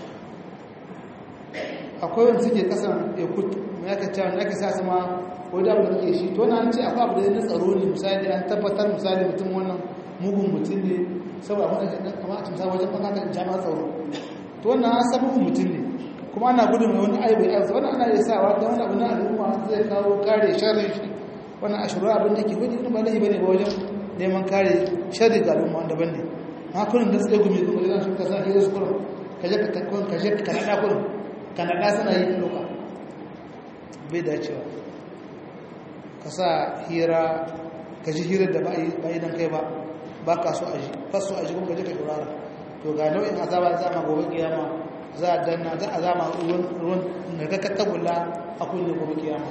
Speaker 1: akwai wani suke kasan ekut mai aka cewa aka sa sama wadda abu da kake shi to na ce akwai abu da na tsaro ne misali an tabbatar misali mutum wannan mugun mutum ne saboda abin da kama a cimsa wajen bakatar jami'a tsaro to wannan an san mugun mutum ne kuma ana gudun mai wani aibu aibu wannan ana yi sawa ta wani abu na al'umma zai kawo kare sharrin shi wannan ashirin abin da ke gudu wani ba laifi bane ba wajen neman kare sharri ga al'umma wanda ban ne ma kurin da tsaye gumi kuma zan shuka sa hira su kurin kaje ka kurin kaje ka naɗa kurin ka naɗa suna yi ɗauka bai dacewa ka sa hira ka ji hirar da ba yi don kai ba ba ka so aji ka so aji kuma ka je ka shurara to ga nau'in azaba da zama gobe kiyama za a danna za a zama ruwan narkakar tagulla a kunne gobe kiyama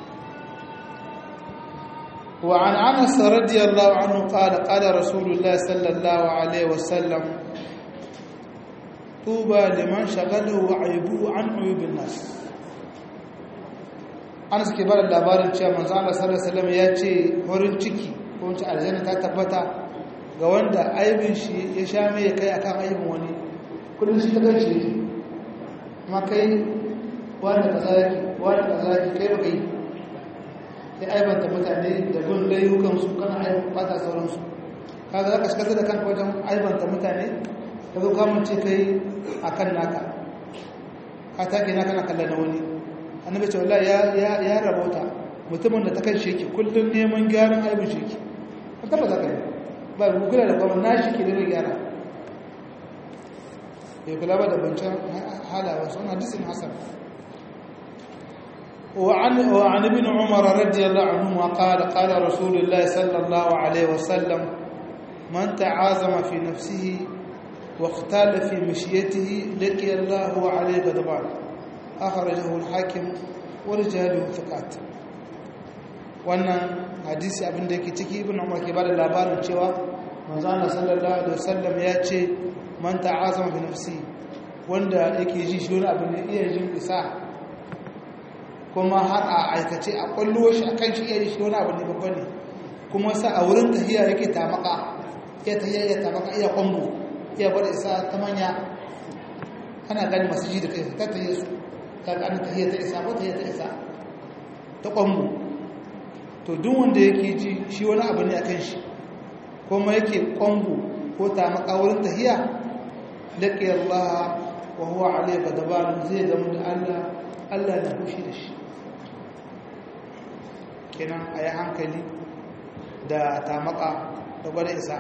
Speaker 1: وعن انس رضي الله عنه قال قال رسول الله صلى الله عليه وسلم طوبى لمن شغله عيبه عن عيوب الناس Anas ke bada labarin cewa manzo Allah sallallahu alaihi wasallam ya ce horin ciki ko wacce aljanna ta tabbata ga wanda aibin shi ya sha mai kai akan aibin wani kullum shi ta gaci ma kai wanda kaza yake wanda kaza yake kai baka yi sai aibanta mutane da gun layukan su kana aibata sauransu kaga zaka shiga da kanka wajen aibanta mutane ka zo kamun ce kai akan naka ka take naka na kallon wani annabi ce wallahi ya ya ya rabota mutumin da ta kan shi yake kullun neman gyaran aibin shi yake ka tabbata kai ba kula da kuma nashi ke da gyara bai kula ba da bancan halawa sun hadisin hasan وعن وعن ابن عمر رضي الله عنهما قال قال رسول الله صلى الله عليه وسلم من تعازم في نفسه واختال في مشيته لقي الله عليه غضبان أخرجه الحاكم ورجاله ثقات wannan hadisi abin da yake ciki ibn umar ke bada labarin cewa manzo Allah sallallahu alaihi wasallam ya ce man ta'azama bi nafsi wanda yake ji shi wani abu ne iya jin isa kuma har a aikace a kwallo shi a kan shi iya shi wani abu ne babba ne kuma sa a wurin tahiya yake tamaka iya tahiya iya tamaka iya kwambo iya bada isa ta manya ana gani masu ji da kai ta tahiya su ta gani tahiya ta isa ko tahiya ta isa ta kwambo to duk wanda yake ji shi wani abu ne a kan shi kuma yake kwambo ko tamaka wurin tahiya laƙi Allah wa huwa alai gadaban zai zama da Allah Allah na fushi da shi kenan a yi hankali da tamaka da gwada isa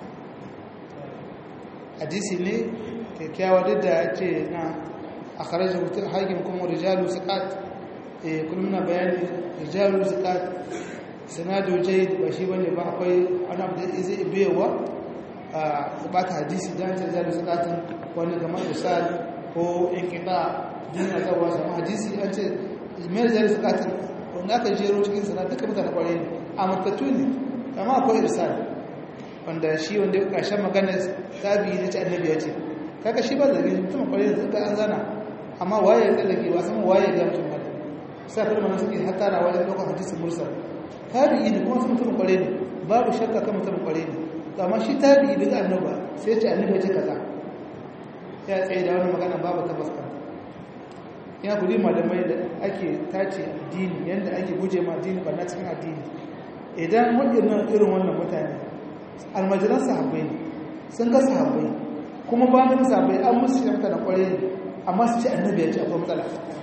Speaker 1: hadisi ne kyakkyawa duk da ya ce na a kharajar mutum hakim kuma rijalu zakat kullum na bayani rijalu zakat sanadu jayid ba shi bane ba akwai wani abu da zai biyowa a bata hadisi da ta rijalu zakatun wani gama misali ko in kiɗa duniya zawa sama hadisi an ce mai rijalu zakatun wanda aka jero cikin sana duka mutane kwarai ne a matattu ne amma akwai irsali wanda shi wanda ya ƙarshen magana tabi ne ce annabi ya ce kaga shi ba zargi mutum kwarai da suka an zana amma waye ya tsallake ba sama waye ga mutum ba sai kuma mana suke hatara wajen ɗaukar hadisin mursal tabi ne kuma su mutum kwarai ne babu shakka kan mutum kwarai ne amma shi tabi bai ga annabi sai ya ce annabi ya ce kaza ya tsaye da wani magana babu tabbas kan yana kudi malamai da ake tace addini yadda ake guje ma addini ba na cikin addini idan waɗannan irin wannan mutane almajiran sahabbai ne sun ga sahabbai kuma ba na sahabbai an musu shi mutane kwarai ne amma su ce annabi ya ce akwai matsala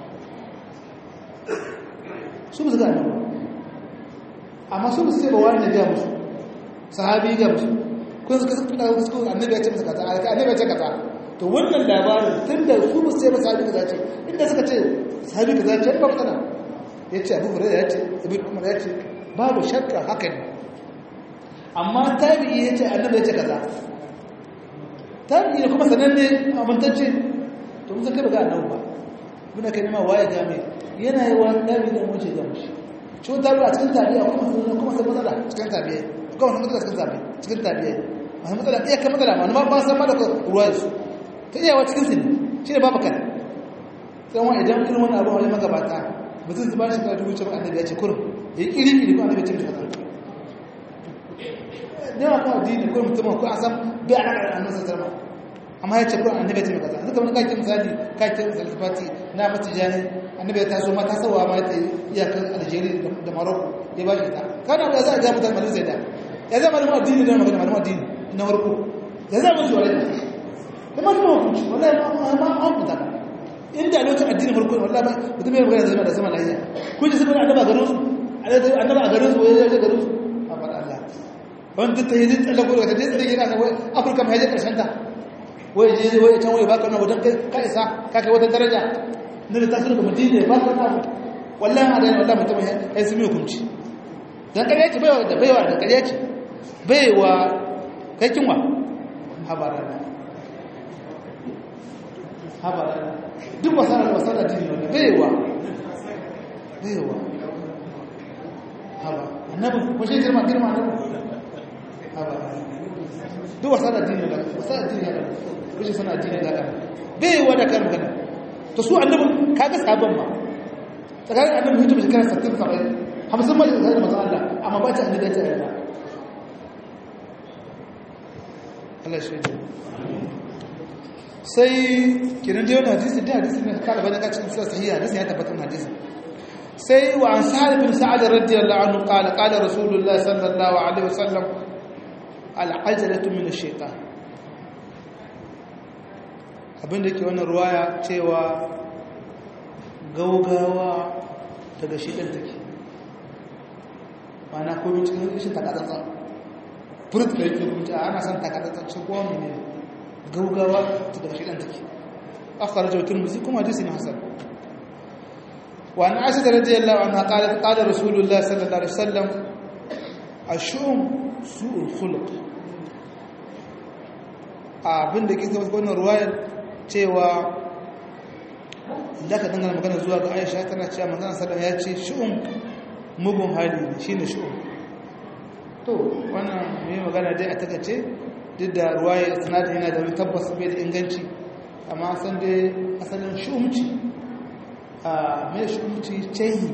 Speaker 1: su musu ga annabi amma su musu ce ba wani ga musu sahabi ga musu kun suka suka fita wasu kuma annabi ya ce musu kaza annabi ya ce kaza to wannan labarin tun da su musu ce ba sahabi kaza ce inda suka ce sahabi kaza ce ba matsala ya ce abu hurairah ya ce ibn umar ya ce babu shakka haka ne amma tabi'i ya ce annabi ya ce kaza tabi'i ne kuma sananne amintacce to mun san kai ba ga annabi ba muna kai nema waye ga mai yana yi wa tabi'i da mun ce ga mushi shi wata a cikin tabi'a kuma sun kuma sai matsala cikin tabi'a kuma sun matsala cikin tabi'a cikin tabi'a masu matsala iya kan matsala ma ba san ma da ruwa su ta iya wa cikin su ne shi ne babu kan sai wani idan irin wani abu wani magabata mutum su ba shi ka dubu cewa annabi ya ce kurum ya yi iri iri ko annabi ce mutu kasar da yawa kuma addini ko mutum ko a san bai a nan annabi sallallahu alaihi amma ya ce ko annabi ya ce maka kaza kamar kakin misali kakin salifati na mata jani annabi ya taso mata sawa ma ta iyakar Algeria da Morocco ya ba shi ta kana ba za a ga mutane malin zai da ya zama malamin addini da magana malamin addini na farko ya zama musu wale da malamin hukunci wallahi ma an fita inda lokacin addinin farko wallahi ba mutum ya magana zama da zama lafiya ko ji saboda annaba garin su annaba a garin su wai ya garin su a bar Allah wanda ta yi zai tsalla gudu ta je tsalla gina na wai afirka mai je karshen ta wai je wai can wai baka na wajen kai ka isa ka kai wata daraja na da tasiri da madina ba ka na wallahi ma da yana wallahi mutum ya yi hukunci dan ƙarya ce baiwa da baiwa da ƙarya ce baiwa kai kinwa habarana habarana duk wasana da wasana dini ne baiwa baiwa haba annabi ko shi girma girma annabi haba duk wasana dini ne wasana dini ne ko shi sana dini da kan baiwa da kan magana to su annabi kaga sabon ma tsakanin annabi mutum shekara 60 70 hamsin ma da zai da manzon Allah amma ba ta annabi ta yarda Allah shi ne sai kiran da wannan hadisi da hadisi ne kala bane ka cikin sura sahiha hadisi ya tabbatar hadisi sai wa an sa'ad bin sa'ad radiyallahu anhu qala qala rasulullah sallallahu alaihi wasallam al-ajlatu min ash-shaytan abinda ke wannan ruwaya cewa gaugawa daga shidan take mana komai cikin rashin takatsantsa furut da yake rubuta ana son takatsantsa cikin kowa mai ne gaugawa ta daga shidan take akhar jawtul muzi kuma hadisi ne hasan wa an aisha radiyallahu anha qalat qala rasulullah sallallahu alaihi wasallam ashum su'ul khuluq abin da ke zama wannan ruwayar cewa da ka dangana magana zuwa ga aisha tana cewa manzon sallallahu ya ce shu'um mugun hali ne shine shu'um to wannan mai magana dai a takace duk da ruwaya sanadin yana da wani tabbas bai da inganci amma san dai asalin shu'umci a mai shumci cayi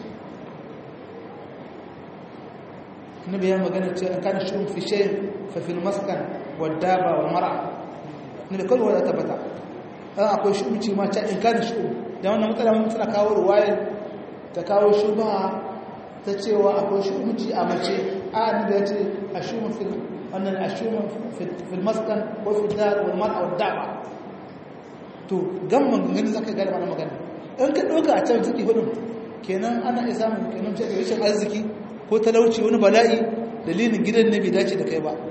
Speaker 1: annabi ya magana ce an kana shum fi shay fa fil maskan wad daba wal mar'a ne kullu wala tabata an akwai shumci ma ta in kana shum da wannan matsala mun tana kawo ruwaya ta kawo shubha ta cewa akwai shumci a mace a annabi ya ce ashum fil wannan ashum fil maskan wa fil dar wal mar'a wad daba to gamman ganin zaka ga wannan magana in ka dauka a can suke gudun kenan ana iya samun kenan ce rashin arziki ko talauci wani bala'i dalilin gidan ne bai dace da kai ba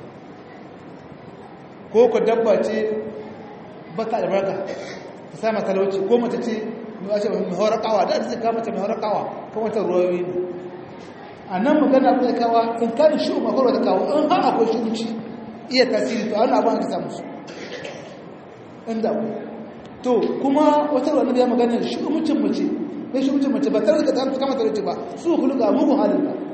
Speaker 1: ko ka dabba ce baka albarka ta sama talauci ko mace ce mai wace mai horakawa da ake kama ta mai horakawa ko wata ruwayoyi ne a nan magana akwai kawa in kan shi ma kwarwa da kawo in har akwai shi iya tasiri to wani abin aka samu su inda akwai to kuma wata ruwa ya magana shi mutum mace ne shi mutum mace ba tare da ta kama talauci ba su huluka mugun halin ba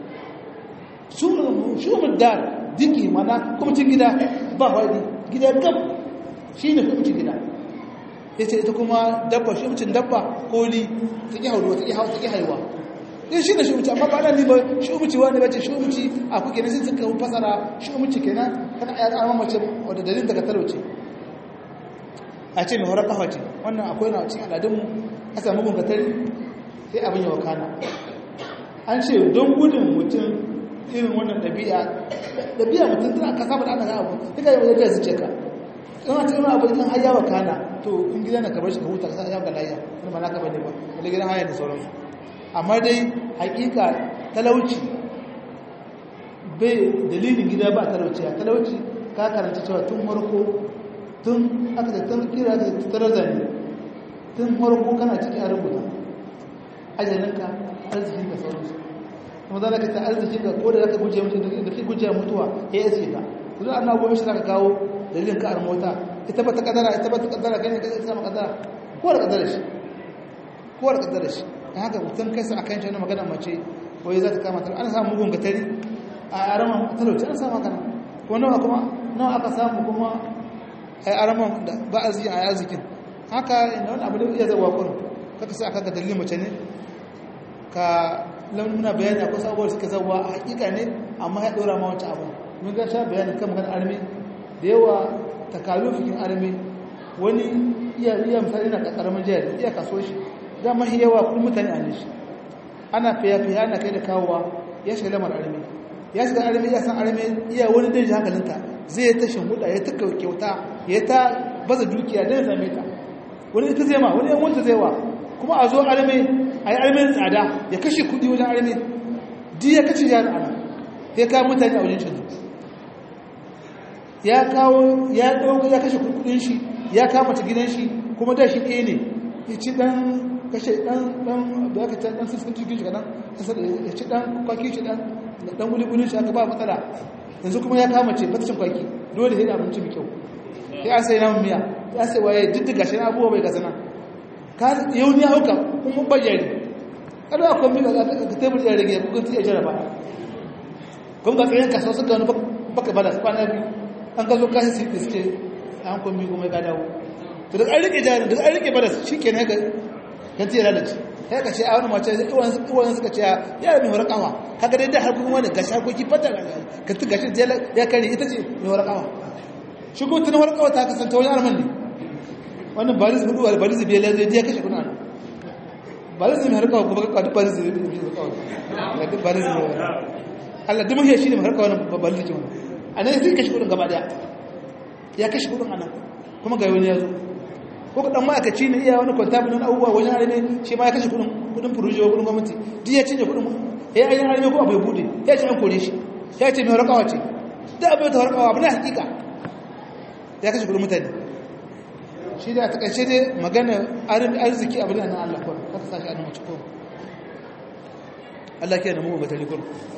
Speaker 1: shumul dar diki mana kumcin gida ba faɗi gida gab shi ne kumcin gida ya ce ita kuma dabba shumcin dabba koli ta ƙi hauruwa ta ƙi hau ta ƙi haiwa ya shi ne shumci amma ba na ni ba shumci wani bace shumci a kuke na sun suka fasara shumci kenan kana ayar amma mace wadda dalilin daga talauci a ce mai horar kafa ce wannan akwai na cikin al'adunmu a samu gungatari sai abin yawa kana an ce don gudun mutum irin wannan ɗabi'a ɗabi'a mutum tana ka saba da ana ga abu duka yi wajen zai ce ka in a cikin abu idan hayyawa kana to in gida na kabar shi ka huta ka sa yawon galayya wani ma na kaba ne ba wani gidan haya da sauransu amma dai hakika talauci bai dalilin gida ba talauci a talauci ka karanta cewa tun farko tun aka da tun kira da tattara zane tun farko kana cikin a rubuta ajalinka arzikin ka sauransu kuma za ka ta arziki ga ko da zaka guje mutu da ke guje mutuwa ya yi aske ka kuma an na gobe shi zaka kawo dalilin ka mota ita ba ta kadara ita ba ta kadara kai ne ka sama kadara ko da kadara shi ko da kadara shi dan haka mutum kai sa akan shi magana mace wai za ta kama ta an samu mugun gatari a araman talauci an samu kana ko nawa kuma nawa aka samu kuma ai araman da ba arziki a arzikin haka inda wani abu da iya zawa kurin kaka sa aka ga dalilin mace ne ka muna bayani akwai sabuwar suka zauwa a hakika ne amma ya ɗora ma wancan abu mun ga sha bayanin kan magana armi da yawa takalufikin armi wani iya iya misali na karamin jihar iya kaso shi da mahi yawa kun mutane a shi ana fiya-fiya ana kai da kawowa ya shiga lamar armi ya shiga armi ya san armi iya wani dai ji hankalinta zai ta huda ya ta kyauta ya ta baza dukiya don ya same ta wani ita zai ma wani yan wanta zai wa kuma a zo armi a yi armin tsada ya kashe kudi wajen armin di ya kashe jihar ana ya kawo mutane a wajen shi ya kawo ya ɗauka ya kashe kudin shi ya kama ta gidan shi kuma da shi ɗaya ne ya ci ɗan kashe ɗan ɗan da aka ta ɗan sassan cikin shi kaɗan ya ci ɗan kwaki shi ɗan ɗan guli-gulin shi aka ba matsala yanzu kuma ya kama ce bata cin kwaki dole sai da abinci mai kyau ya an sai namun miya ya sai waye duk da gashi na abubuwa bai gasa nan ka yau ni hauka kuma bayyari kada akwai mika ka tebur ya rage ko kan tiya jaraba kun ga tsayen kasuwa suka wani baka bada su kwana biyu an ka zo kashi su yi suke an kun bi kuma ya dawo to da an rike jarin da an rike bada shi ke ne kan tiya lalace sai ka ce a wani mace iwan suka ce ya mai horar kawa kaga dai da har kuma wani gashi harkoki fata ka tu gashi ya kare ita ce mai horar kawa shi ko tun horar kawa ta kasanta wani arman ne wannan baris hudu wal baris biyar zai je kashe kuna baris mai harkawa kuma ka duk baris mai harkawa ga duk baris mai Allah duk mahiyar shi ne mai harkawa wannan baris ke wannan a nan sai kashe kudin gaba daya ya kashe kudin anan kuma ga wani ya zo ko ka dan ma'aikaci ne iya wani kwantabulin abubuwa wani arme shi ma ya kashe kudin kudin furujiyo kudin gwamnati duk ya cinye kudin ya yi ainihin arme ko abu ya bude ya ce an kore shi ya ce mai harkawa ce da abu ta harkawa abu na hakika ya kashe kudin mutane shi da ta ƙarshe dai magana arziki abin da na Allah kwan kasa sashi a mace kwan Allah ke da mu ga talikun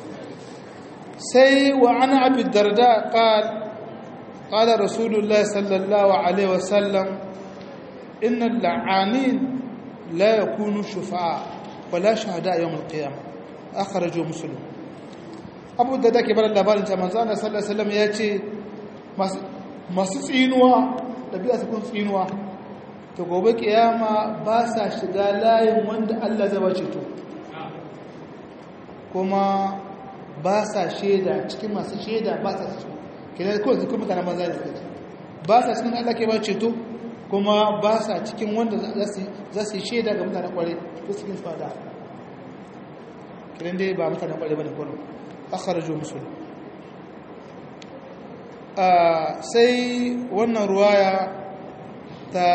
Speaker 1: sai wa ana abu darda ƙal ƙala rasulullah sallallahu alaihi wasallam inna la'anin la ya kunu shufa'a wa la shahada a yawon alƙiyam aka rajo musulun abu da ke bada labarin ta manzo Allah sallallahu alaihi wasallam ya ce masu tsinuwa ɗabi'a su kun tsinuwa ta gobe kiyama ba sa shiga layin wanda Allah zaba ceto kuma ba sa shaida cikin masu shaida ba sa su kira ko su kuma kana maza da suke ba sa cikin Allah ke ba ceto kuma ba sa cikin wanda za su shaida ga mutanen kware ko cikin fada kiran dai ba mutanen kware bane kullum akhrajo musul sai wannan ruwaya ta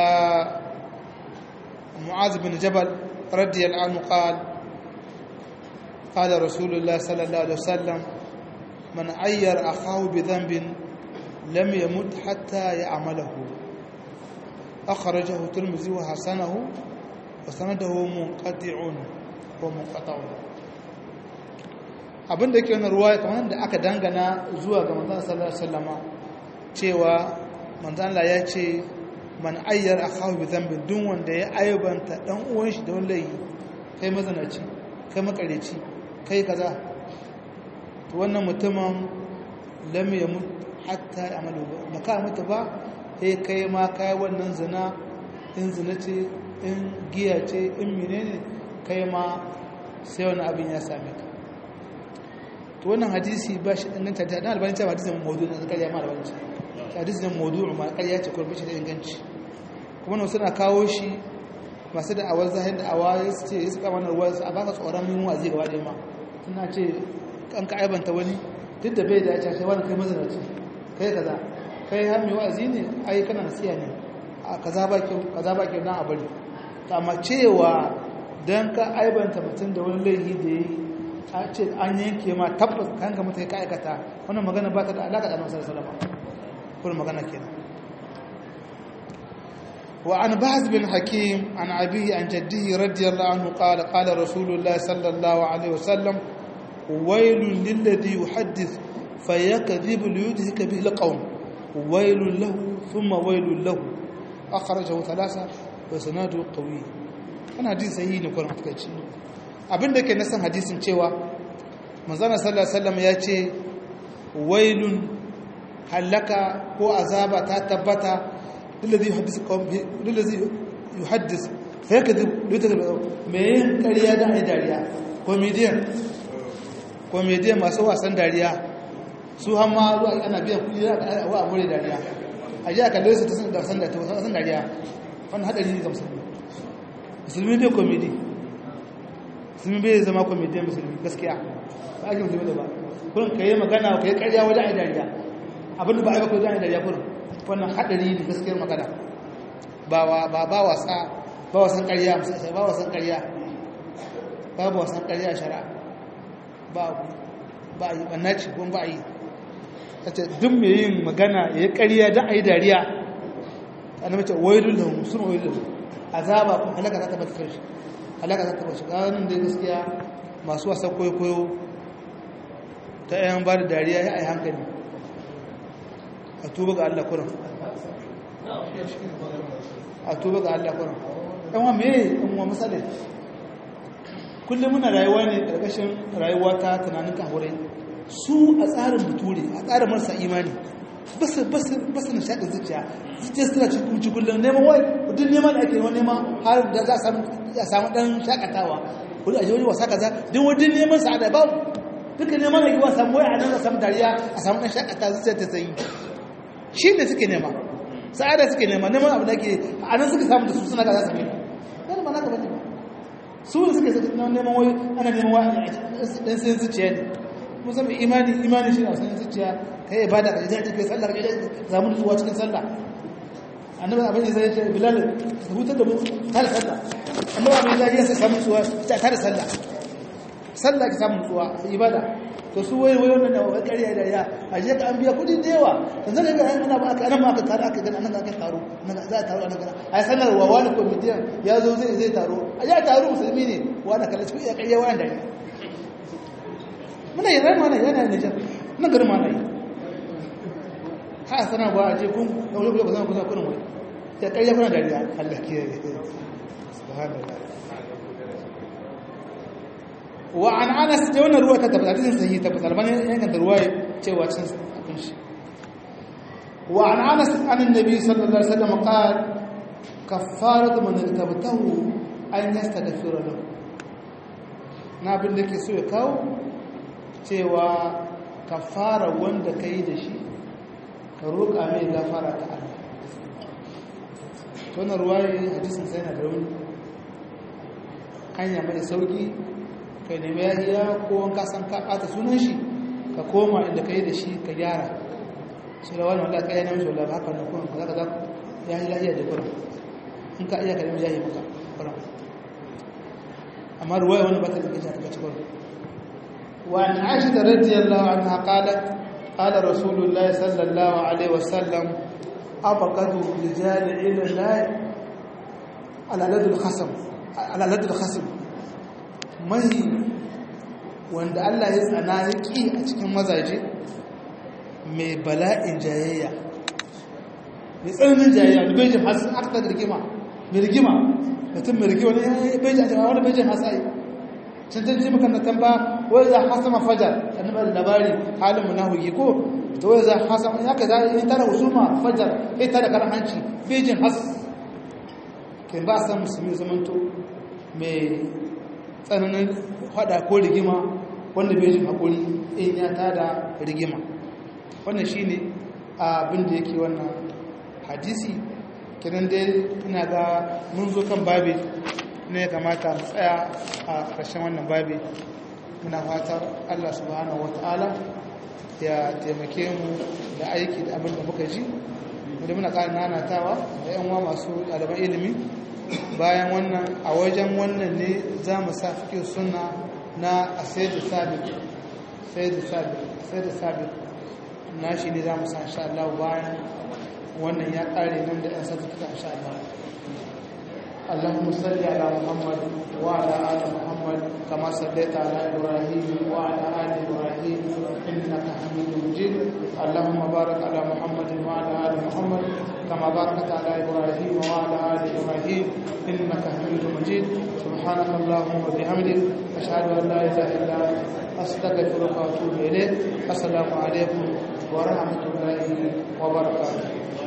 Speaker 1: mu'az bin jabal radiyallahu anhu qala قال رسول الله صلى الله عليه وسلم من عير أخاه بذنب لم يمت حتى يعمله أخرجه الترمذي وحسنه وسنده منقطع ومنقطع abin da ke wani ruwa kamar da aka dangana zuwa ga manzan sallallahu alaihi wasallama cewa manzan Allah ya ce man ayyar akahu bi dhanbin duk wanda ya aibanta dan uwan shi da wani laifi kai mazanaci kai makareci kai kaza to wannan mutumin lam yamut hatta ya'malu ba ka mutu ba sai kai ma kai wannan zina in zina ce in giya ce in menene kai ma sai wani abin ya same ka to wannan hadisi ba shi inganta da dan albani cewa hadisin mawdu ne zakariya ma albani ce hadisi ne mawdu ma ƙarya ce ko bishi da inganci kuma nan suna kawo shi masu da awar zahir da awa ya ce ya suka mana ruwa a baka tsoron yin wazi gaba ɗaya ma suna ce an ka aibanta wani duk da bai da ya ce wani kai mazinaci kai kaza kai har mai wa'azi ne ai kana nasiya ne a kaza ba kyau kaza ba kyau na a bari to amma cewa dan ka aibanta mutum da wani laifi da yi a ce an yanke ma tabbas kan ka mutum ka aikata wannan magana ba ta da alaka da annabi sallallahu alaihi wasallam kuma magana kenan وعن بهز بن حكيم عن أبيه عن جده رضي الله عنه قال قال رسول الله صلى الله عليه وسلم ويل للذي يحدث فيكذب ليدهك به القوم ويل له ثم ويل له أخرجه ثلاثة وسناده قوي أنا حديث صحيح نقول متكتش abin da ke nasan hadisin cewa manzana sallallahu alaihi wasallam ya ce wailun halaka ko azaba ta tabbata lillazi yuhaddis qawm lillazi yuhaddis fa yakdhib litakdhib me yin ƙarya da ai dariya comedian comedian masu wasan dariya su har ma zuwa ana biyan kuɗi da wa amure dariya a ji a kalle su ta san da san da ta san dariya wannan hadari ne ga musulmi musulmi ne comedy musulmi bai zama comedian musulmi gaskiya ba ake musulmi da ba kullum ka yi magana ka yi ƙarya wajen ai dariya abinda ba a yi ba ko wajen ai dariya kullum wannan haɗari ne gaskiyar magana ba ba wasa ba wasan ƙarya ba wasan ƙarya babu wasan ƙarya shari'a ba ba yi ɓanna ce kuma ba yi ta ce duk mai yin magana ya yi ƙarya don a yi dariya a na mace wailun da sun wailun azaba kuma halaka za ta bata karshe halaka za ta bata shiga nan da gaskiya masu wasan kwaikwayo ta yan ba da dariya ya a yi hankali a tuba ga Allah kuran a tuba ga Allah kuran ɗan wa meye ɗan wa misali kullum muna rayuwa ne ƙarƙashin rayuwa ta tunanin kahurai su a tsarin bature a tsarin marasa imani basu na shaɗin zuciya zuciya suna cikin kuci kullum neman wai duk neman da ake neman nema har da za a samu ɗan shakatawa wani a jihohi wasa kaza duk wani neman sa'ada ba duka neman da yi wa samu wai a nan a samu dariya a samu ɗan shakata zuciya ta sanyi shi ne suke nema sa'ada suke nema neman abu da ke a nan suka samu da su suna gaza same yana ba na gaba ne ba su ne suke neman wai ana neman wa ɗan sai zuciya ne musamman imani imani shi na sanin zuciya ka yi ibada ka ji kai sallar ka samu nutsuwa cikin sallah annabi abin da zai ce bilal ka hutar da mu tare sallah annabi abin da ya sai samu nutsuwa ta tare sallah sallah ka samu nutsuwa ibada to su wai wai wannan wai ƙarya da ya a je ka an biya kuɗi da yawa yanzu ne ga ana ba aka anan ma aka taro aka gani anan aka taro nan za a taro anan gana ai sanar wa wani comedian ya zo zai zai taro a ya taro musulmi ne wani kallon su ya ƙarya wani da muna yi rai mana yana Nijar na garin mana yi ha sana ba a je kun ɗaure kuwa zama kusa kunan wai ya ƙarya kuna dariya Allah ke yi subhanallah wa an anas da wannan ruwa ta tabbata hadisin sahihi tabbata albani ya kanta ruwa cewa cin abin shi wa an anas an annabi sallallahu alaihi wasallam qala kafaratu man tabtahu an yastaghfira lahu na abin da ke so ya kawo cewa kafara wanda kai da shi ka roƙa mai gafara ta Allah to na ruwaye hadisin sai na da wani hanya mai sauki kai nemi yahiya ko wanka san ka ɓata sunan shi ka koma inda ka yi da shi ka gyara shi da wani wanda ka yi namshi wanda ba haka na kuma za ka za ya yi lahiya da kuran in ka iya ka nemi yahi maka kuran amma ruwaya wani ba ta zaka ta kaci kuran wa an aisha da radiyallahu anha qalat qala rasulullahi sallallahu alaihi wasallam abqadu rijal ila la ala ladul khasam ala ladul khasam mai wanda Allah ya tsana ya ƙi a cikin mazaje mai bala'in jayayya mai tsananin jayayya da bejin hasu aka da rigima mai rigima mutum mai rigima ne ya bejin a wani bejin hasu yi cancanci makanatan ba wai za hasa mafajar a nuna da labari halin mu na hugi ko da wai za hasa ya ka zai yi tara husuma fajar ya tara karan hanci bejin hasu kai ba san musulmi zamanto mai tsananin hada ko rigima wanda bai jin haƙuri in ya tada rigima wannan shi ne abin da yake wannan hadisi kinan dai ina ga mun zo kan babi ne kamata mu tsaya a ƙarshen wannan babi muna fatar allah subhanahu wata'ala ya taimake mu da aiki da abin da muka ji da muna ƙara nanatawa da yan masu ɗaliban ilimi bayan wannan a wajen wannan ne za mu sa fikin suna na a saidu sabit saidu sabit saidu sabit na shi ne za mu sa insha Allah bayan wannan ya ƙare nan da ‘yan sarfika insha Allah اللهم صل على محمد وعلى آل محمد كما صليت على إبراهيم وعلى آل إبراهيم إنك حميد مجيد اللهم بارك على محمد وعلى آل محمد كما باركت على إبراهيم وعلى آل إبراهيم إنك حميد مجيد سبحانك اللهم وبحمدك أشهد أن لا إله إلا أنت أستغفرك وأتوب إليك السلام عليكم ورحمة الله وبركاته